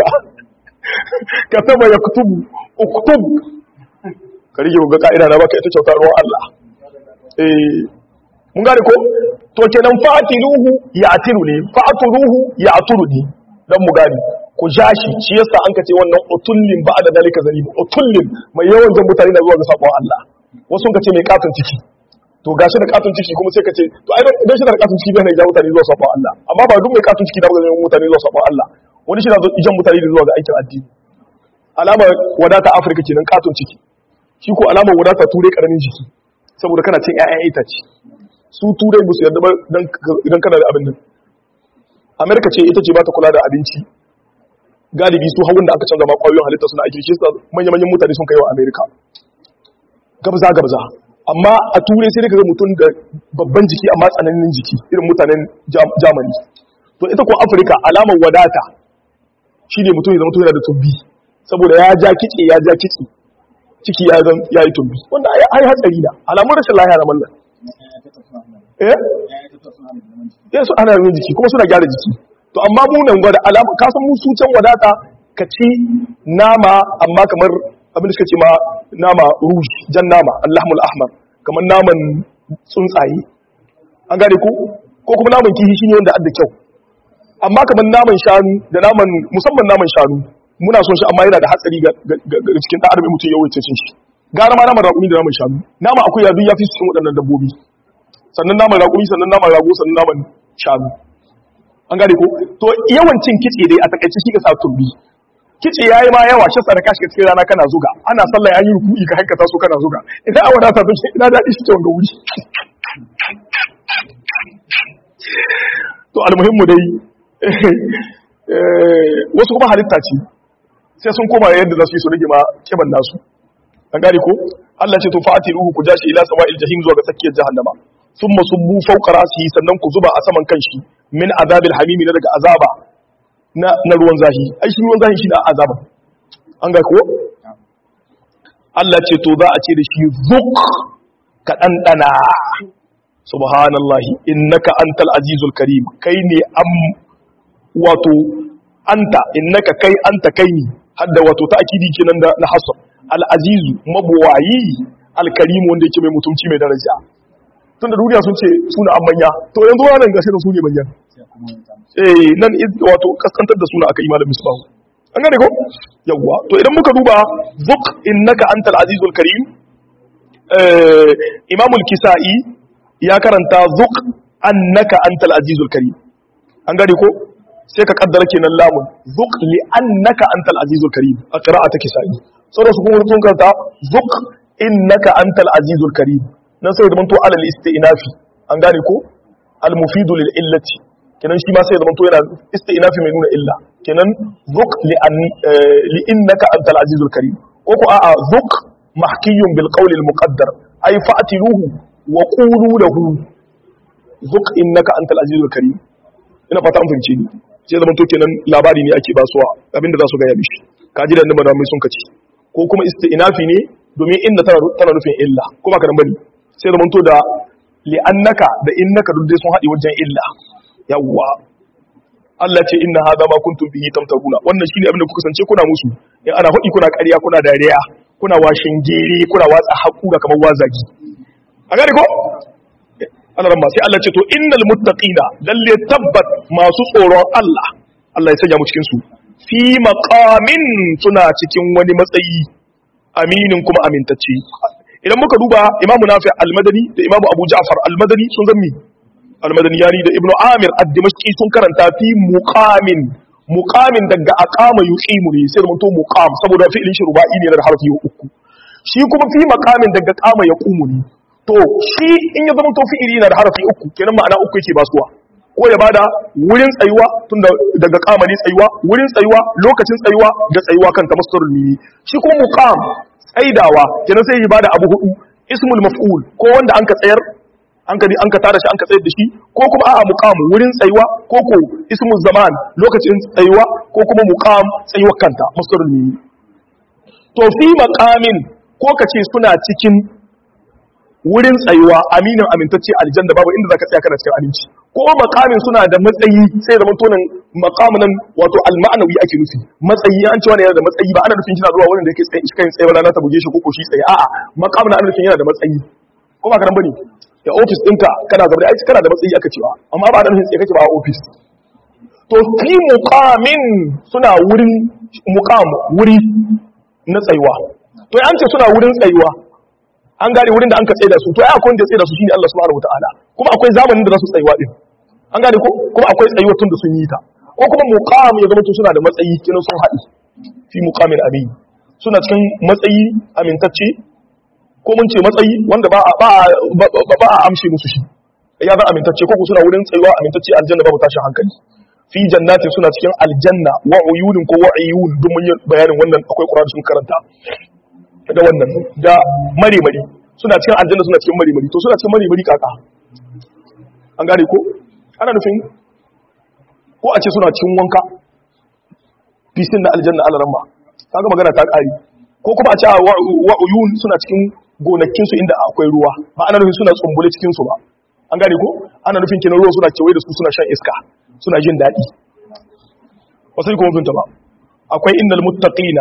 kataba yaktubu uktub kari ki ga ka'ida na baka ita kyauta ruwan Allah eh mun gane ko to kenan fa'atiluhu ya'tilu ne fa'aturuhu ya'turu ne dan mu gani ku jashi shi yasa an kace wannan utullin ba da dalika zalim utullin mai yawan jan mutane na zuwa ga sabon Allah wasu kace mai katon ciki to gashi da katon ciki kuma sai kace to ai dan shi da katon ciki bai ja mutane zuwa sabon Allah amma ba duk mai katon ciki da ga mutane zuwa sabon Allah wani shi na jan mutane zuwa ga aikin addini alama wadata Afirka kenan katon ciki shi ko alamar wadata turai karamin jiki saboda kana cin ƴaƴan itace su turai ba su yarda ba idan kana da abin nan amerika ce ita ce ba ta kula da abinci galibi su hawan da aka canza ma kwayoyin halitta suna aiki shi su manya-manyan mutane sun kai wa amerika gabza gabza amma a turai sai daga mutum da babban jiki amma tsananin jiki irin mutanen jamani to ita ko afirka alamar wadata shi ne mutum ya zama yana da tumbi saboda ya ja kice ya ja kici ciki ya yi tumbi wanda ai hatsari na alamun rashin lahiya na mallan eh ya su ana yin jiki kuma suna gyara jiki to amma mu nan gwada alama ka san mu su can wadata ka ci nama amma kamar abin da suka ce ma nama rouge jan nama allahmul ahmar kamar naman tsuntsaye an gane ko ko kuma naman kihi shine wanda adda kyau amma kamar naman shanu da naman musamman naman shanu muna son shi amma yana da hatsari ga cikin ɗan adam mutum yawancin cin shi gara ma naman raƙumi da naman shanu nama akwai yadu ya fi cikin waɗannan dabbobi sannan naman raƙumi sannan naman rago sannan naman shanu an gane ko to yawan cin kitse dai a takaice shi ka sa tumbi kitse yayi ma yawa shi saraka shi cikin rana kana zuga ana sallah yayi ruku'i ka hankata so kana zuga idan a wadata to shi ina dadi shi ta wanga wuri to almuhimmu dai wasu kuma halitta ce sai sun koma yadda za su yi su rage ma kiban nasu an gane ko Allah ce to fa'atiruhu ku jashi ila sawa'il jahim zuwa ga tsakiyar jahannama thumma subbu fawqa rasihi sannan ku zuba a saman kanshi min azabil hamimi na daga azaba na na ruwan zahi ai shi ruwan zahi shi da azaba an ga ko Allah ce to za a ce da shi zuk ka dandana subhanallahi innaka antal azizul karim kai ne am wato anta innaka kai anta kai ne hadda wato ta'kidi kenan da na hasr al azizu mabwayi al karim wanda yake mai mutunci mai daraja tun da duniya sun ce suna an manya to yanzu wannan gashi da su ne manyan eh nan wato kaskantar da suna aka yi malam misbahu an gane ko yawwa to idan muka duba zuq innaka antal azizul karim eh imamul kisa'i ya karanta zuq annaka antal azizul karim an gane ko sai ka kaddara kenan lamun zuq li annaka antal azizul karim a qira'ata kisa'i saboda su kuma sun karanta zuq innaka antal azizul karim nan sai da manto alal istinafi an gane ko al mufidu lil illati kenan shi ma sai da manto yana istinafi mai nuna illa kenan zuq li an li innaka antal azizul karim ko ko a'a zuq mahkiyun bil qawl al muqaddar ay fa'tiluhu wa qulu lahu zuq innaka antal azizul karim ina fata an fahimce ni sai zaman to kenan labari ne ake basuwa abinda za su gaya mishi kaji da nan mai sun kace ko kuma istinafi ne domin inda tana nufin illa kuma ka bane sai zaman to da li'annaka da innaka duk dai sun haɗe wajen illa yawwa Allah ce inna hadha ma kuntum bihi tamtaruna wannan shine abin da kuka sance kuna musu in ana hudi kuna ƙarya kuna dariya kuna washin gere kuna watsa hakura kamar wazagi a gane ko Allah ran sai Allah ce to innal muttaqina lalle tabbat masu tsoron Allah Allah ya sanya mu cikin su fi maqamin suna cikin wani matsayi aminin kuma amintacce idan muka duba Imam Nafi al-Madani da Imam Abu Ja'far al-Madani sun zammi al-Madani yani da Ibn Amir ad-Dimashqi sun karanta fi muqamin muqamin daga aqama yuqimu ne sai mutum muqam saboda fi'ilin shi ruba'i ne da harfi uku shi kuma fi maqamin daga qama yaqumu ne to shi in ya zama to fi'ili na da harafi uku kenan ma'ana uku yake basuwa ko ya bada wurin tsayuwa tun daga kamani tsayuwa wurin tsayuwa lokacin tsayuwa da tsayuwa kan tamassurul mimi shi kuma muqam tsaidawa kenan sai ya bada abu hudu ismul maf'ul ko wanda an ka tsayar an ka an ka tada shi an ka tsayar da shi ko kuma a'a muqam wurin tsayuwa ko ko ismul zaman lokacin tsayuwa ko kuma muqam tsayuwar kanta masdarul mimi to fi maqamin ko kace suna cikin wurin tsayuwa aminin amintacce aljanna babu inda zaka tsaya kana cikin aminci ko makamin suna da matsayi sai zaman tonin makamin nan wato alma'anawi ake nufi matsayi an ce wani yana da matsayi ba ana nufin shi na zuwa wurin da yake tsaye kai tsaye rana ta buge shi ko ko shi tsaye a'a makamin ana nufin yana da matsayi ko ba ka bane ya office ɗinka kana zaune ai kana da matsayi aka cewa amma ba ana nufin tsaye kake ba a office to fi muqamin suna wurin muqam wuri na tsayuwa to an ce suna wurin tsayuwa an gane wurin da an ka tsaye da su to ai akwai wanda ya tsaye da su shine Allah subhanahu wataala kuma akwai zamanin da za su tsayuwa din an gane ko kuma akwai tsayuwa tun da sun yi ta ko kuma muqam ya zama to suna da matsayi kinan sun haɗu fi muqamin amin suna cikin matsayi amintacce ko mun ce matsayi wanda ba a ba ba a amshe musu shi ya za amintacce ko suna wurin tsayuwa amintacce aljanna babu tashin hankali fi jannatin suna cikin aljanna wa uyunin ko wa uyun duk mun yi bayanin wannan akwai Qur'ani sun karanta da wannan da mari-mari suna cikin aljanna suna cikin mari-mari to suna cikin mari-mari kaka an gane ko ana nufin ko a ce suna cikin wanka fisin na aljanna alaramma kaga magana ta kari ko kuma a ce wa uyun suna cikin gonakinsu inda akwai ruwa ba ana nufin suna tsumbule cikinsu ba an gane ko ana nufin kenan ruwa suna kewaye da su suna shan iska suna jin daɗi wasu kuma finta ba akwai innal muttaqina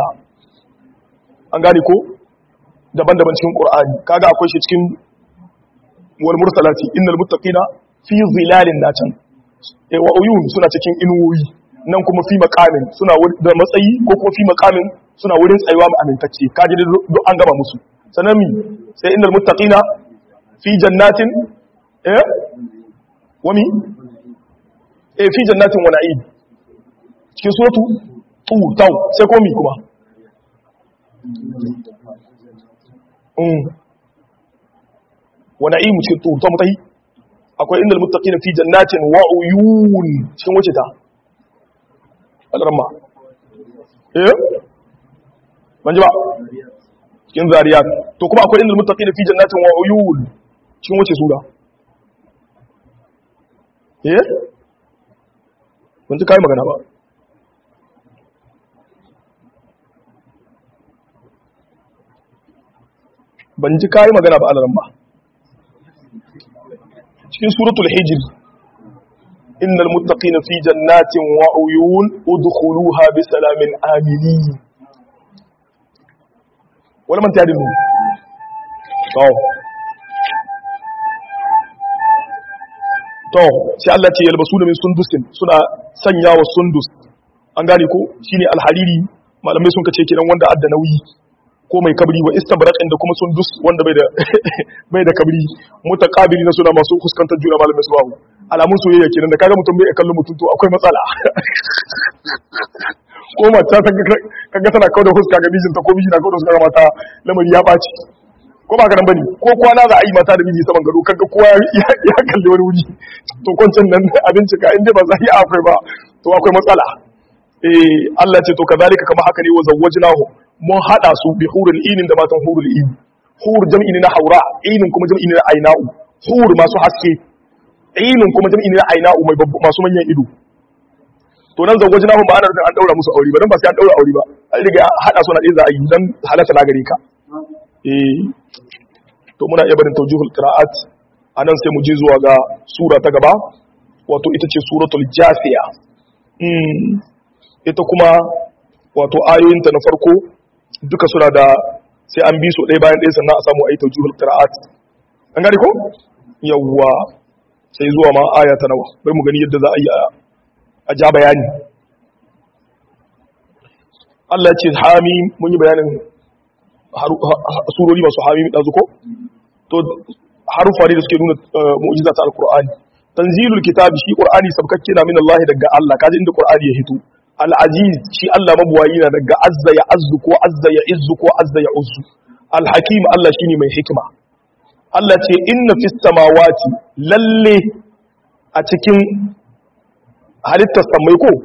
an gane ko daban-daban cikin Qur'ani kaga akwai shi cikin wal mursalati innal muttaqina fi zilalin nacan eh wa uyun suna cikin inuwoyi nan kuma fi maqamin suna da matsayi ko kuma fi maqamin suna wurin tsayuwa mai amintacce kaji duk an gaba musu sanan mi sai innal muttaqina fi jannatin eh wami eh fi jannatin wa na'im cikin suratu tu tau sai komi kuma wa na'imu cikin tu ta mutahi akwai inda muttaqina fi jannatin wa uyun cikin wace ta alramma eh manje ba cikin zariyat to kuma akwai inda muttaqina fi jannatin wa uyun cikin wace sura eh mun ji kai magana ba ban ji kayi magana ba alaran ba cikin suratul hijr innal muttaqina fi jannatin wa uyun udkhuluha bi salamin aminin wala man tadin mu to to sai Allah ce yalbasu min sundusin suna sanya wa sundus an gane ko shine alhariri malamai sun kace kenan wanda adda nauyi ko mai kabri wa istabraqin da kuma sundus wanda bai da bai da kabri mutaqabili na suna masu fuskantar juna malamai su babu alamun soyayya kenan da kaga mutum bai kallon mutum to akwai matsala ko mata ta kaga tana kawo da fuska ga mijinta ko miji na kawo da fuska ga mata lamari ya baci ko ba ka nan bane ko kwana za a yi mata da miji saman gado kaga kowa ya kalli wani wuri to kwancin nan abinci ka inda ba za yi akwai ba to akwai matsala eh Allah ce to kazalika kama haka ne wa zawwajnahu mun hada su bi hurul inin da matan hurul in hur jam'i ne na haura inin kuma jam'i ne na aina'u hur masu haske inin kuma jam'i ne na aina'u mai masu manyan ido to nan zawwajnahu ba ana an daura musu aure ba dan ba sai an daura aure ba an riga hada su na ɗaya za a yi dan halatta na gare ka eh to muna iya barin tawjihul qira'at anan sai mu je zuwa ga sura ta gaba wato ita ce suratul jasiya mm ita kuma wato ayoyinta na farko duka suna da sai an bi su ɗaya bayan ɗaya sannan a samu ayi tawjihul qira'at an gane ko yawwa sai zuwa ma aya ta nawa bari mu gani yadda za a yi a ja bayani Allah ya ce hami mun yi bayanin surori masu hamimi ɗazu ko? To, harufa ne da suke nuna mu'ujiza ta Al-Qur'ani. Tanzilul kitabi shi Qur'ani sabkakke na min Allah daga Allah, kaji inda Qur'ani ya hito. Al-Aziz shi Allah mabuwayi na daga azza ya azzu ko azza ya izzu ko azza ya uzzu. Al-Hakim Allah shine mai hikima. Allah ce inna fis samawati lalle a cikin halittar samai ko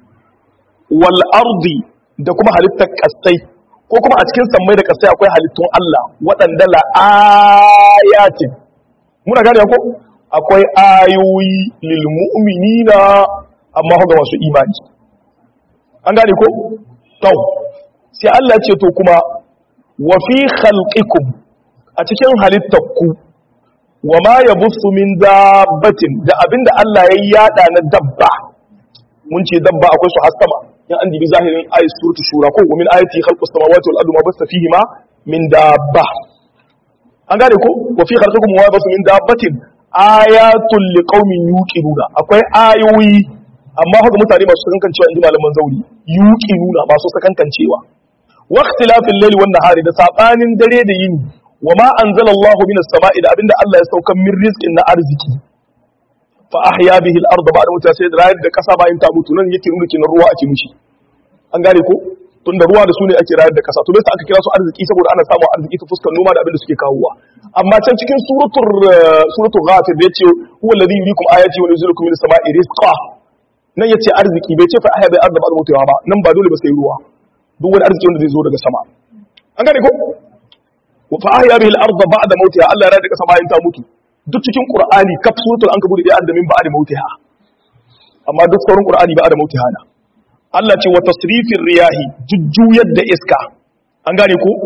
wal ardi da kuma halittar kasai ko kuma a cikin sammai da kasai akwai halittun Allah waɗanda la'ayatin muna gane ko akwai ayoyi lil mu'minina amma ga masu imani an gane ko to sai Allah ce to kuma wa fi khalqikum a cikin halittarku wa ma yabuthu min dabbatin da abinda Allah ya yada na dabba mun ce dabba akwai su hasama in an dibi zahirin ayat suratu shura ko min ayati khalqus samawati wal ardi ma basta fihima min dabba an gane ko wa fi khalqikum wa basu min dabbatin ayatul liqaumin yuqinuna akwai ayoyi amma haka mutane masu sakankancewa inji malaman zauri yuqinuna masu sakankancewa wa ikhtilafil layli wan nahari da sabanin dare da yini wa ma anzalallahu minas sama'i da abinda Allah ya saukar min rizqin na arziki fa ahya bihi al-ardh ba'da mutuwa sai da rayar da kasa bayan ta mutu nan yake nuna kinan ruwa ake mushi an gane ko tun da ruwa da su ne ake rayar da kasa to bai aka kira su arziki saboda ana samun arziki ta fuskar noma da abin da suke kawowa amma can cikin suratul suratul ghafir da yace huwa alladhi yuriikum ayati wa yunzilukum minas sama'i rizqa nan yace arziki bai ce fa ahya bil ardh ba'da mutuwa ba nan ba dole ba sai ruwa duk wani arziki wanda zai zo daga sama an gane ko fa ahya bihi al-ardh ba'da mautiha Allah ya rayar da kasa bayan ta mutu duk cikin qur'ani kaf suratul ankabut ya adda min ba'da mautiha amma duk sauran qur'ani ba'da mautiha na Allah ce wa tasrifir riyahi jujjuyar da iska an gane ko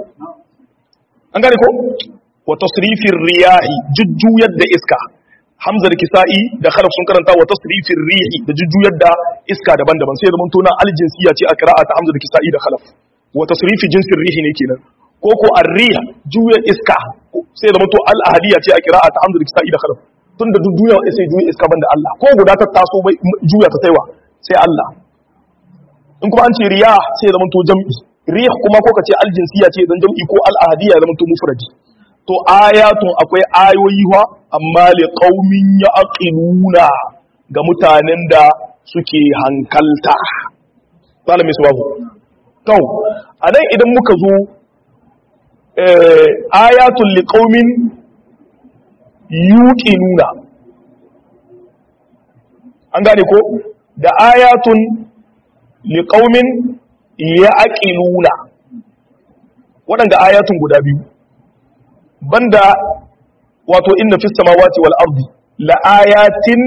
an gane ko wa tasrifir riyahi jujjuyar da iska Hamza da Kisa'i da Khalaf sun karanta wa tasrifir rihi da jujjuyar da iska daban-daban sai zaman tona aljinsiya ce a qira'ata Hamza da Kisa'i da Khalaf wa tasrifi jinsir rihi ne kenan ko ko arriya juya iska sai zama to al-ahadiyya ce a qira'ata Hamza da Kisa'i da Khalaf tunda duk duniya sai juya iska banda Allah ko guda ta taso bai juya ta taiwa sai Allah in kuma an ce riya sai zama to jam'i rih kuma ko kace aljinsiya ce dan jam'i ko al-ahadiyya zama to mufradi to ayatun akwai ayoyi wa amma li qaumin yaqiluna ga mutanen da suke hankalta malami subahu to anan idan muka zo ayatul li qaumin yuqinuna an gane ko da ayatun li qaumin yaqiluna waɗanda ayatun guda biyu banda wato inna fis samawati wal ardi la ayatin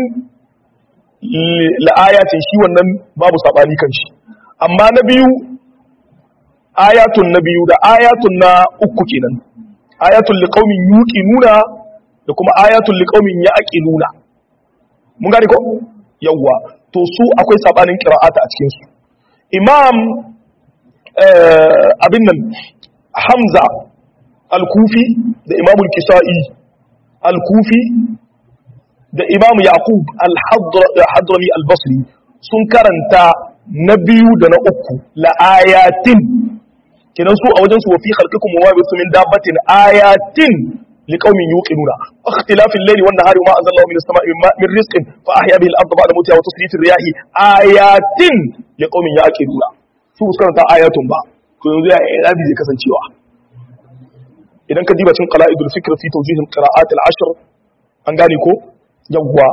la ayatin shi wannan babu sabani kan shi amma na biyu ayatun na biyu da ayatun na uku kenan ayatul liqaumin yuqinuna da kuma ayatul liqaumin yaqiluna mun gane ko yawa to su akwai sabanin qira'ata a cikin su imam abin nan hamza al-kufi da imamul kisa'i al-kufi da imam yaqub al-hadrami al-basri sun karanta na biyu da na uku la ayatin kinan su a wajen su wa fi khalqikum wa ma bisu min dabbatin ayatin liqaumin yuqinuna ikhtilaf al-layli wan nahari ma anzala min as-sama'i min rizqin fa ahya bihi al-ardha ba'da mawtiha wa tasrif ar-riyahi ayatin liqaumin yaqinuna su su karanta ayatun ba to yanzu ya irabi zai kasancewa idan ka diba cikin qala'idul fikr fi tawjih al-qira'at al-ashr an gane ko yawwa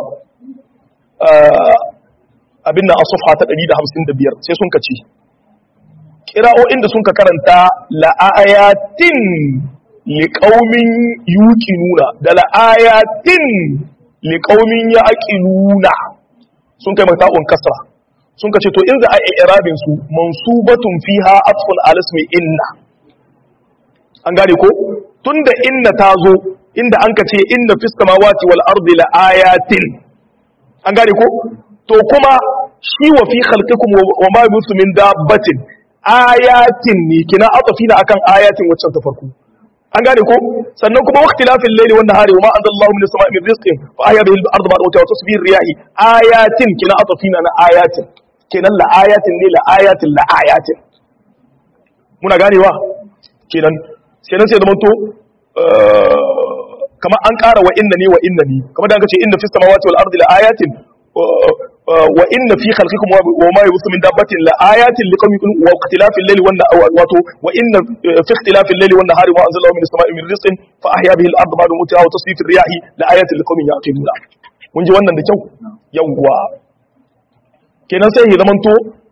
abin nan a safha ta 155 sai sun kace kira'o'in da sun ka karanta la'ayatin liqaumin yuqinuna da la'ayatin liqaumin yaqiluna sun kai mata'un kasra sun kace to in za a yi irabin su mansubatun fiha atfun ala ismi inna an gane ko tunda inna ta zo inda an kace inna fis samawati wal ardi la'ayatin an gane ko to kuma shi wa fi khalqikum wa ma yusu min dabbatin ayatin ne kina atafina akan ayatin waccan ta farko an gane ko sannan kuma waqtilafil layli wan nahari wa ma anzalallahu minas sama'i min rizqin fa ahya bihi al-ardha ba'da mawtiha wa tasbih riyahi ayatin kina atafina na ayatin kenan la ayatin ne la ayatin la ayatin muna ganewa kenan kenan sai zaman to kamar an ƙara wa inna ne wa inna ne kamar da aka ce inna fis samawati wal ardi la ayatin wa inna fi khalqikum wa ma yabuthu min dabbatin la ayatin liqawmin yuqinun wa ikhtilafil layli wan wato wa inna fi ikhtilafil layli wan nahari wa anzalna minas sama'i min rizqin fa ahya bihi al-ardha ba'da mawtiha wa tasrifir riyahi la ayatin liqawmin yaqiluna mun ji wannan da kyau yawwa kenan sai ya zamanto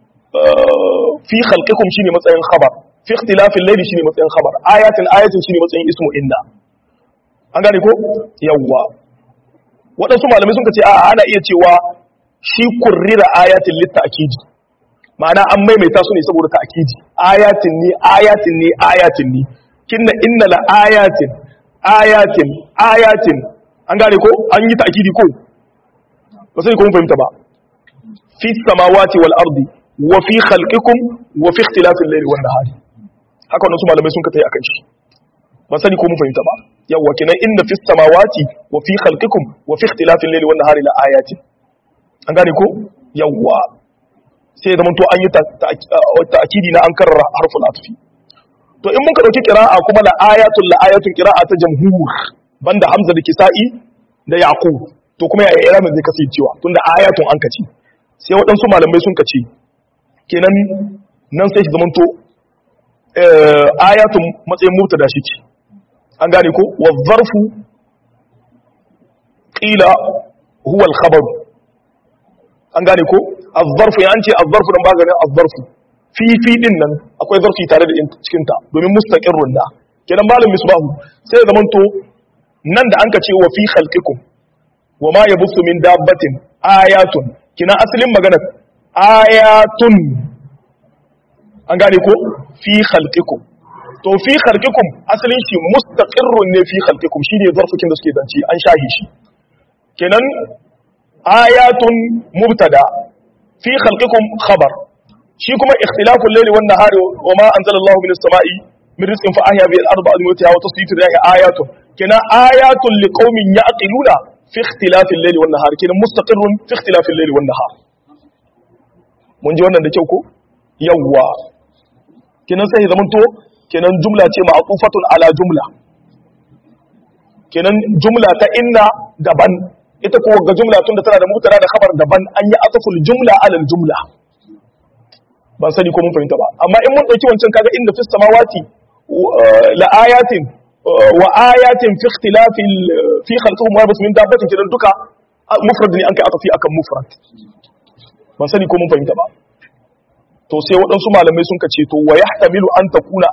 fi khalqikum shine matsayin khabar fi ikhtilafil layli shine matsayin khabar ayatin ayatin shine matsayin ismu inna an gane ko yawwa waɗansu malamai sun ce a ana iya cewa shi kurrira ayatin litta akidi ma'ana an maimaita su ne saboda ta akidi ayatin ne ayatin ne ayatin ne kinna inna la ayatin ayatin ayatin an gane ko an yi ta akidi ko ba sai ko mun fahimta ba fi samawati wal ardi wa fi khalqikum wa fi ikhtilafil layli wan nahari haka wannan su malamai sun ka tayi akan shi ba sani ko mun fahimta ba yawa kinan inna fis samawati wa fi khalqikum wa fi ikhtilafil layli wan nahari la ayatin an gane ko yawa sai da to an yi ta'kidi na an karra harful atfi to in muka dauki qira'a kuma la ayatul la ayatun qira'a ta jamhur banda hamza da kisa'i da yaqub to kuma ya iramin zai kasancewa tunda ayatun an kace sai waɗansu malamai sun kace kenan nan sai shi zamanto ayatun matsayin mubtada shi ce an gane ko wa zarfu qila huwa al-khabar an gane ko az-zarfu ya ce az-zarfu dan baganin az-zarfu fi fi din nan akwai zarfi tare da cikin ta domin mustaqirrun da kenan malam misbahu sai zaman to nan da anka ce wa fi khalqikum wa ma yabuthu min dabbatin ayatun kina asalin magana ayatun an gane ko fi khalqikum to fi khalqikum asalin shi mustaqirrun ne fi khalqikum shine zarfukin da suke zance an shahi shi kenan ayatun mubtada fi khalqikum khabar shi kuma ikhtilaful layli wan nahari wa ma anzala Allahu minas sama'i min rizqin fa ahya bihi al-ardha ba'da mawtiha wa tasrifu riyahi ayatun kenan ayatun liqaumin ya'qiluna fi ikhtilafil layli wan nahari kenan mustaqirrun fi ikhtilafil layli wan nahar mun ji wannan da kyau ko yawwa kenan sai zaman to kenan jumla ce ma'qufatun ala jumla kenan jumla ta inna daban ita ko ga jumla tunda tana da mubtada da khabar daban an yi ataful jumla ala jumla ban sani ko mun fahimta ba amma in mun dauki wancan kaga inda fis samawati la ayatin wa ayatin fi ikhtilafi fi khalqihim wa bas min dabbatin kenan duka mufrad ne an kai atafi akan mufrad ban sani ko mun fahimta ba to sai waɗansu malamai sun ka ce to wa yahtamilu an takuna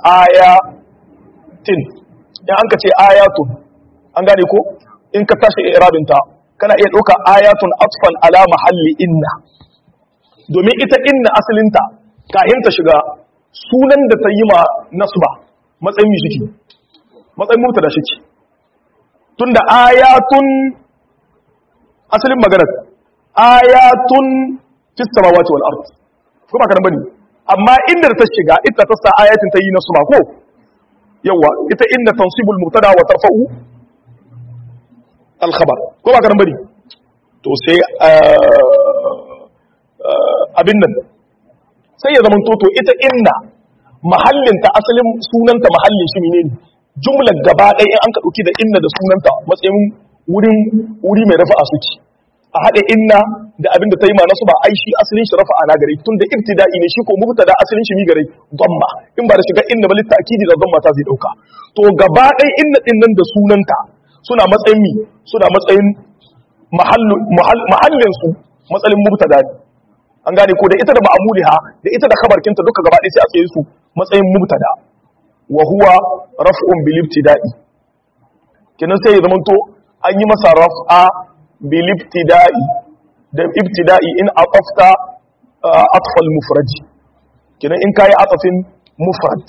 ayatin in an ka ce ayatun an gane ko in ka tashi irabinta kana iya ɗauka ayatun atfan ala mahalli inna domin ita inna asalinta kahin ta shiga sunan da ta yi ma nasba matsayin mi shiki matsayin mutu da shiki tunda ayatun asalin maganar ayatun fis samawati wal ard ko ba ka bane amma inda ta shiga ita ta sa ayatin ta yi nasba ko yawa ita inda tansibul mubtada wa tarfa'u al-khabar ko ba karan bari to sai abin nan sai ya zama toto ita inna mahallinta asalin sunanta mahallin shi ne jumlar gaba ɗaya in an ka ɗauki da inna da sunanta matsayin wurin wuri mai rafa'a suke a haɗe inna da abin da ta yi ma nasu ba ai shi asalin shi rafa'a na gare tun da ibtida'i ne shi ko mubtada asalin shi mi gare dhamma in ba da shiga inna ba litakidi da dhamma ta zai dauka to gaba ɗaya inna din nan da sunanta suna matsayin mi suna matsayin mahallin su matsalin mubtada ne an gane ko da ita da ma'amuliha da ita da khabarkinta duka gaba ɗaya sai a tsaye su matsayin mubtada wa huwa raf'un bil ibtida'i kenan sai ya zamanto an yi masa raf'a bil ibtida'i da ibtida'i in atafta atfal mufrad kenan in kai atafin mufrad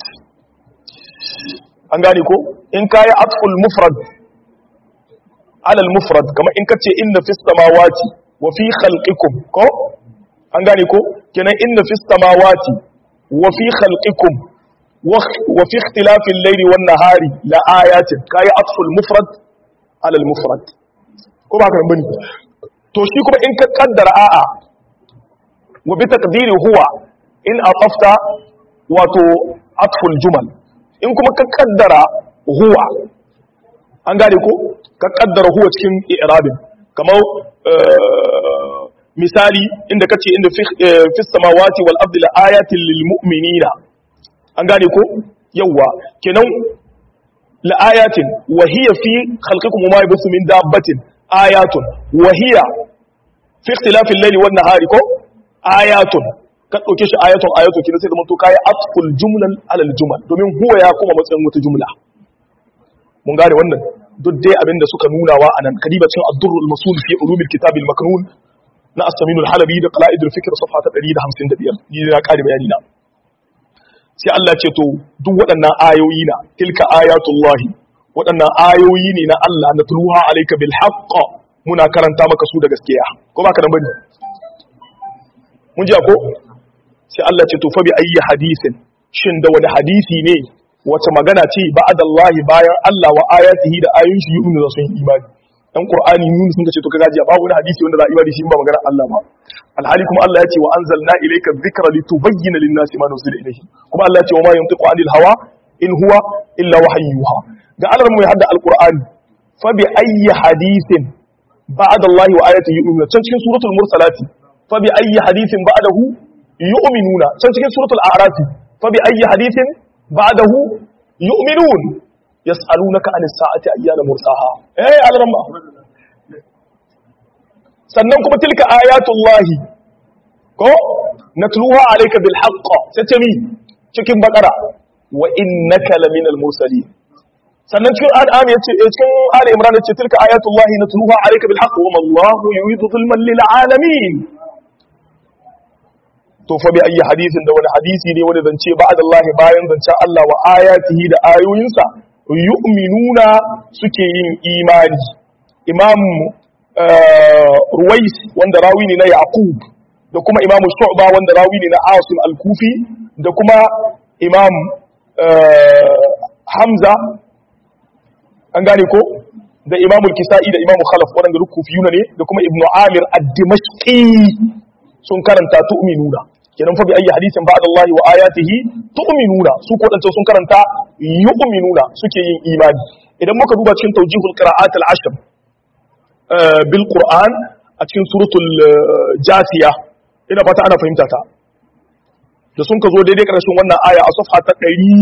an gane ko in kai atful mufrad ala al mufrad kamar in kace inna fis samawati wa fi khalqikum ko an gane ko kenan inna fis samawati wa fi khalqikum wa fi ikhtilafil layli wan nahari la ayatin kai atful mufrad ala al mufrad ko ba ka bane to shi kuma in ka kaddara a'a wa bi taqdiri huwa in atafta wato atful jumal in kuma ka kaddara huwa an gane ko ka kaddara huwa cikin i'rabin kamar misali inda kace inda fi samawati wal ardi la ayatin lil mu'minina an gane ko yawa kenan la ayatin wa hiya fi khalqikum ma yabthu min dabbatin ayatun wa hiya fi ikhtilafi al-layli wan nahari ko ayatun ka dauke shi ayatun ayatun kina sai da to kai atful jumlan ala al-jumal domin huwa ya kuma matsayin wata jumla mun gane wannan duk dai abinda suka nuna wa anan kadiba cin ad-durrul masul fi ulumil kitab al-maknun na as-samin al-halabi da qala'id al-fikr safha ta 155 ni na kare bayani na sai Allah ce to duk waɗannan ayoyi na tilka ayatullahi waɗannan ayoyi ne na Allah na tuluha alaika bil haqq muna karanta maka su da gaskiya ko ba ka nan bane mun ji ko sai Allah ce to fa bi ayyi hadisin shin da wani hadisi ne wace magana ce ba'adallahi bayan Allah wa ayatihi da ayoyin shi yu'minu da sun imani dan qur'ani yunus sun ce to kaga ji babu wani hadisi wanda za a imani shi ba magana Allah ba alhali kuma Allah ya ce wa anzalna ilayka dhikra litubayyana lin-nasi ma nuzila ilayhi kuma Allah ya ce wa ma yantiqu anil hawa in huwa illa wahyuha ga Allah mu ya hadda alqur'ani fa bi ayyi hadithin ba'da Allah wa ayatihi yu'minuna can cikin suratul mursalati fa bi ayyi hadithin ba'dahu yu'minuna can cikin suratul a'raf fa bi ayyi hadithin ba'dahu yu'minun yas'alunaka anis sa'ati ayyana mursaha eh Allah sannan kuma tilka ayatullahi ko natluha alayka bil haqq sai mi cikin bakara wa innaka laminal mursalin sannan cikin al'am yace cikin ali imran yace tilka ayatullahi natluha alayka bil haqq wa ma Allahu yuridu zulman lil alamin to fa bi ayi hadisin da wani hadisi ne wani zance ba'da Allah bayan zance Allah wa ayatihi da ayoyinsa yu'minuna suke yin imani imam ruwais wanda rawi ne na yaqub da kuma imam shu'ba wanda rawi ne na asim al-kufi da kuma imam hamza an gane ko da imam al-kisa'i da imam khalaf wadanda duk kufiyuna ne da kuma ibnu amir ad-dimashqi sun karanta tu'minuna kenan fa bi ayi hadisin ba'da Allah wa ayatihi tu'minuna su ko dan sun karanta yu'minuna suke yin imani idan muka duba cikin tawjihul qira'at al-ashr bil qur'an a cikin suratul jasiya ina fata ana fahimta ta da sun ka zo daidai karshen wannan aya a safha ta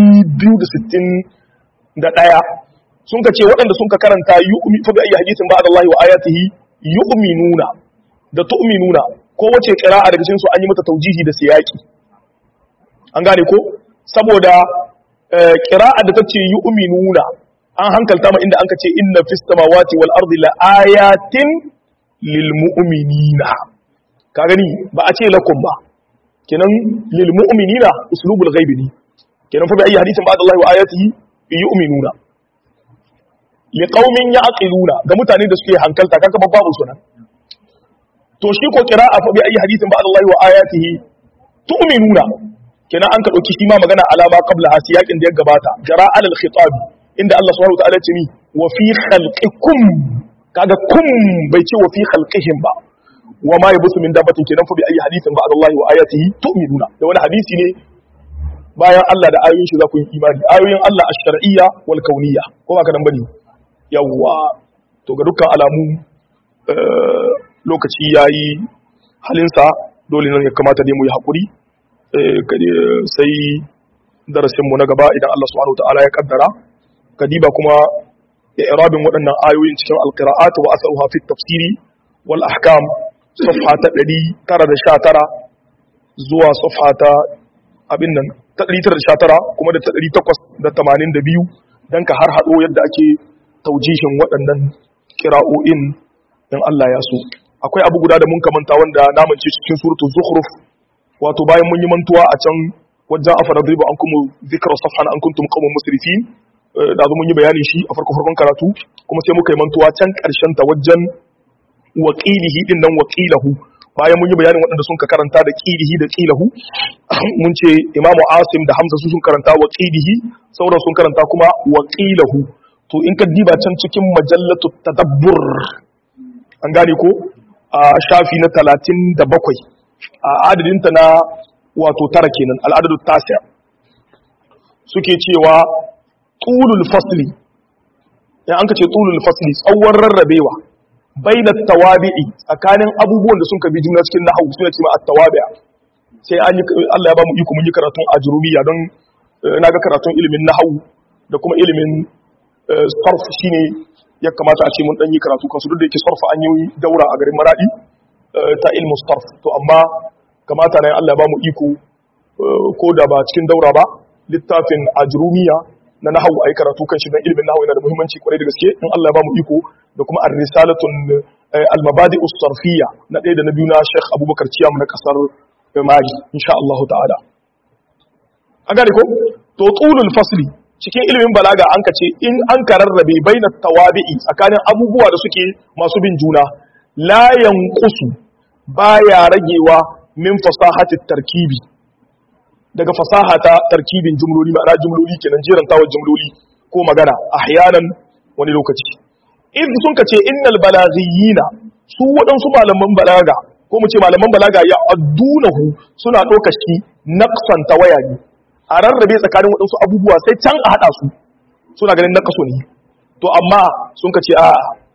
261 sun ka ce waɗanda sun ka karanta yu'mi fa bi ayi hadisin ba'da Allah wa ayatihi yu'minuna da tu'minuna ko wace qira'a daga cikin su an yi mata taujihi da siyaki an gane ko saboda qira'a da tace yu'minuna an hankalta ma inda anka ce inna fis samawati wal ardi la ayatin lil mu'minina ka gani ba a ce lakum ba kenan lil mu'minina uslubul ghaibi ne kenan fa bi ayi hadithin ba'da Allah wa ayatihi yu'minuna li qaumin ya'qiluna ga mutane da suke hankalta kaga babu sunan to shi ko qira'a fa bi ayi hadithin ba'da Allah wa ayatihi tu'minuna kenan an ka dauki shi ma magana alama qabla ha siyakin da ya gabata jara alal khitab inda Allah subhanahu wa ta'ala ce ni wa fi khalqikum kaga kum bai ce wa fi khalqihim ba wa ma yabusu min dabbatin kenan fa bi ayi hadithin ba'da Allah wa ayatihi tu'minuna da wani hadisi ne bayan Allah da ayoyin shi za ku yi imani ayoyin Allah ash-shar'iyya wal kauniyya ko ba ka dan bane yawa to ga dukkan alamu lokaci yayi halinsa dole ne ya kamata dai mu yi hakuri sai darasin mu na gaba idan Allah subhanahu wa ta'ala ya kaddara kadiba kuma i'rabin waɗannan ayoyin cikin alqira'at wa asaruha fi tafsiri wal ahkam safha ta 919 zuwa safha ta abin nan ta 919 kuma da ta 882 dan ka har hado yadda ake taujihin waɗannan kira'o'in in Allah ya so akwai abu guda da mun kamanta wanda namance cikin suratul zukhruf wato bayan mun yi mantuwa a can wajen afara driba an kuma zikra safhan an kuntum qawmun musrifin da zo mun yi bayanin shi a farko farkon karatu kuma sai muka yi mantuwa can karshen ta wajen waqilihi din nan waqilahu bayan mun yi bayanin waɗanda sun ka karanta da qilihi da qilahu mun ce imamu asim da hamza su sun karanta waqilihi sauran sun karanta kuma waqilahu to in ka diba can cikin majallatu tadabbur an gane ko a shafi na 37 a adadinta na wato tara kenan al'adadu tasiya suke cewa tulul fasli ya an ka ce tulul fasli tsawon rarrabewa baina tawabi'i tsakanin abubuwan da sun ka bi juna cikin nahwu suna cewa at-tawabi'a sai an yi Allah ya ba mu iko mun yi karatun ajrumiya don naga karatun ilimin nahwu da kuma ilimin sarf shine ya kamata a ce mun dan yi karatu kansu duk da yake sarfa an yi daura a garin maradi ta ilmu sarf to amma kamata ne Allah ya ba mu iko ko da ba cikin daura ba littafin ajrumiya na nahawu ayi karatu kan shi dan ilimin nahawu yana da muhimmanci kwarai da gaske in Allah ya ba mu iko da kuma ar-risalatun al-mabadi us-sarfiyya na ɗaya da na biyu na Sheikh Abubakar Ciyam na kasar Mali insha Allah ta'ala a gane ko to tulul fasli cikin ilimin balaga an kace in an kararrabe baina tawabi'i tsakanin abubuwa da suke masu bin juna la yanqusu baya ragewa min fasahati tarkibi daga fasaha ta tarkibin jumloli ma'ana jumloli kenan jeran tawar jumloli ko magana ahyanan wani lokaci in sun kace innal balaghiyina su waɗansu malaman balaga ko mu ce malaman balaga ya addunahu suna ɗaukar shi naqsan tawaya ne a rarrabe tsakanin waɗansu abubuwa sai can a haɗa su suna ganin naqasu ne to amma sun kace a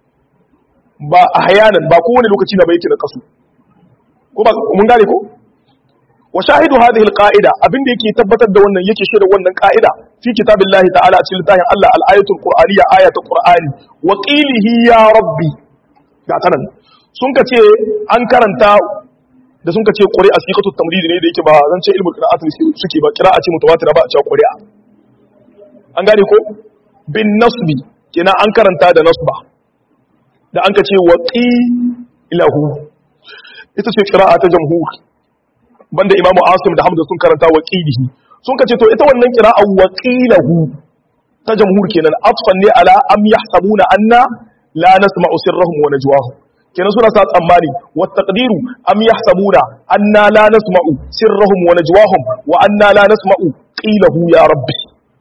ba ahyanan ba kowane lokaci na bai yake naqasu ko ba mun gane ko wa shahidu hadhihi alqa'ida abinda yake tabbatar da wannan yake shaida wannan qa'ida fi kitabillahi ta'ala a cikin littafin Allah al-ayatul qur'aniyya ayatul qur'ani wa qilihi ya rabbi ga tanan sun kace an karanta da sun kace qur'a siqatu tamrid ne da yake ba zan ce ilmul qira'at suke ba qira'a ce mutawatira ba a cewa qur'a an gane ko bin nasbi kina an karanta da nasba da an kace wa qilahu ita ce qira'a ta jamhur banda imamu asim da hamza sun karanta waqilihi sun kace to ita wannan qira'a waqilahu ta jamhur kenan atfan ne ala am yahsabuna anna la nasma'u sirrahum wa najwahum kenan suna sa tsammani wa taqdiru am yahsabuna anna la nasma'u sirrahum wa najwahum wa anna la nasma'u qilahu ya rabbi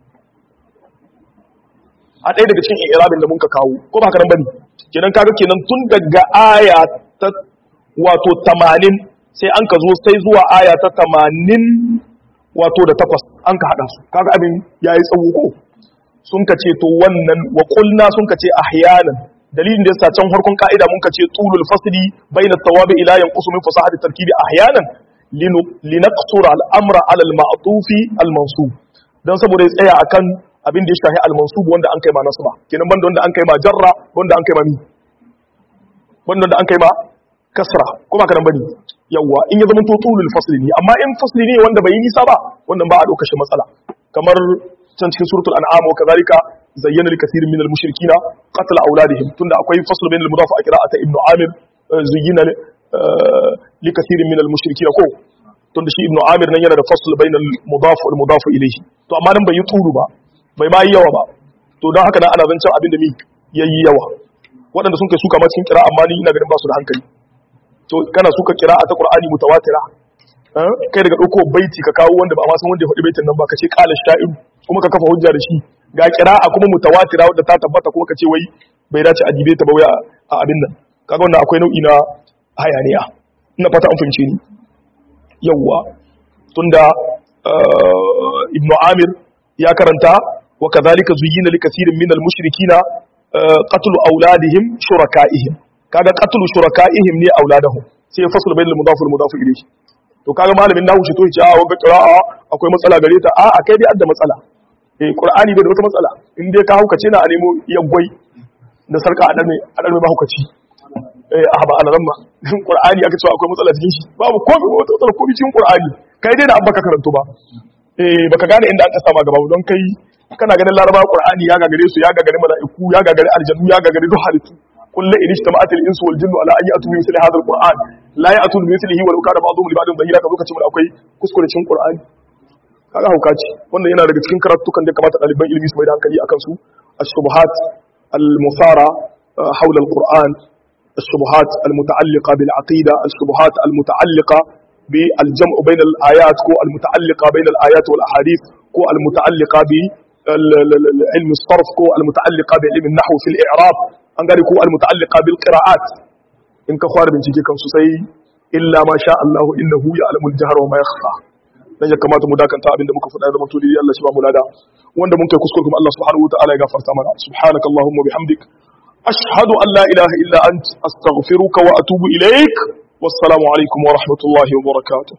a ɗaya daga cikin irabin da mun ka kawo ko ba haka nan bane kenan kaga kenan tun daga aya ta wato 80 sai an ka zo sai zuwa aya ta tamanin wato da takwas an ka haɗa su kaga abin ya yi tsawo ko sun ka ce to wannan wa kulna sun ka ce ahyanan dalilin da yasa can harkon ka'ida mun ka ce tulul fasli bayna tawabi ila yanqusu min fasahati tarkibi ahyanan linaqsura al-amra ala al-ma'tufi al-mansub dan saboda ya tsaya akan abin da ya shafi al-mansub wanda an kai ma nasba kenan banda wanda an kai ma jarra wanda an kai ma mi wanda an kai ma kasra kuma kanan bane yawa in ya zama to tulul fasli ne amma in fasli ne wanda bai yi nisa ba wannan ba a dauka shi matsala kamar can cikin suratul an'am wa kadhalika zayyana likathirin minal mushrikina qatl auladihim tunda akwai fasl bainal mudaf a qira'ata ibnu amir zayyana likathirin minal mushrikina ko tunda shi ibnu amir nan yana da fasl bainal mudaf wal mudaf ilayhi to amma nan bai yi tulu ba bai ma yi yawa ba to don haka nan ana zancen abin da mi yayi yawa waɗanda sun kai suka ma cikin kira amma ni ina ganin ba su da hankali to kana suka kira a ta qur'ani mutawatira kai daga dauko baiti ka kawo wanda ba ma san wanda ya faɗi baitin nan ba ka ce qala sha'iru kuma ka kafa hujja da shi ga qira'a kuma mutawatira wanda ta tabbata kuma ka ce wai bai dace a dibe ta ba wai a abin nan kaga wannan akwai nau'i na hayaniya ina fata an fahimce ni yawwa tunda ibnu amir ya karanta wa kadhalika zuyyina likathirin min al-mushrikina qatlu auladihim shuraka'ihim kaga qatlu shuraka'ihim ne auladahum sai ya fasula bainal mudaf wal mudaf ilayhi to kaga malamin nahu shi to ya ce a wanga qira'a akwai matsala gare ta a akai dai adda matsala eh qur'ani bai da wata matsala in dai ka haukace na a nemo yaggwai da sarka a dame a dame ba haukaci eh a ba alaran ma qur'ani aka ce akwai matsala cikin shi babu komai wata matsala komai cikin qur'ani kai dai da an baka karanto ba eh baka gane inda aka sama gaba don kai kana ganin laraba qur'ani ya gagare su ya gagare mala'iku ya gagare aljannu ya gagare duk halittu kullu in ijtama'at al-insu wal jinnu ala an ya'tu bi mithli hadha al-qur'an la ya'tu bi mithlihi wa law kana ba'dhum li ba'dhin dhahira ka lokacin akwai kuskure cikin qur'ani kaga hauka ce wannan yana daga cikin karatukan da kamata ɗaliban ilimi su mai da hankali akan su الشبهات المثارة حول القرآن الشبهات المتعلقة بالعقيدة الشبهات المتعلقة بالجمع بين الآيات كو المتعلقة بين الآيات والأحاديث كو المتعلقة بعلم الصرف كو المتعلقة بعلم النحو في الإعراب أنقال كو المتعلقة بالقراءات إن كخوار من شيء كم سسي إلا ما شاء الله إنه يعلم الجهر وما يخفى dan ya kamata mu dakanta abinda muka faɗa da mutuli Allah shi ba mu lada wanda mun kai kuskure kuma Allah subhanahu wa ta'ala ya gafarta mana subhanakallahumma bihamdik ashhadu an la ilaha illa ant astaghfiruka wa atubu ilaik wassalamu alaikum wa rahmatullahi wa barakatuh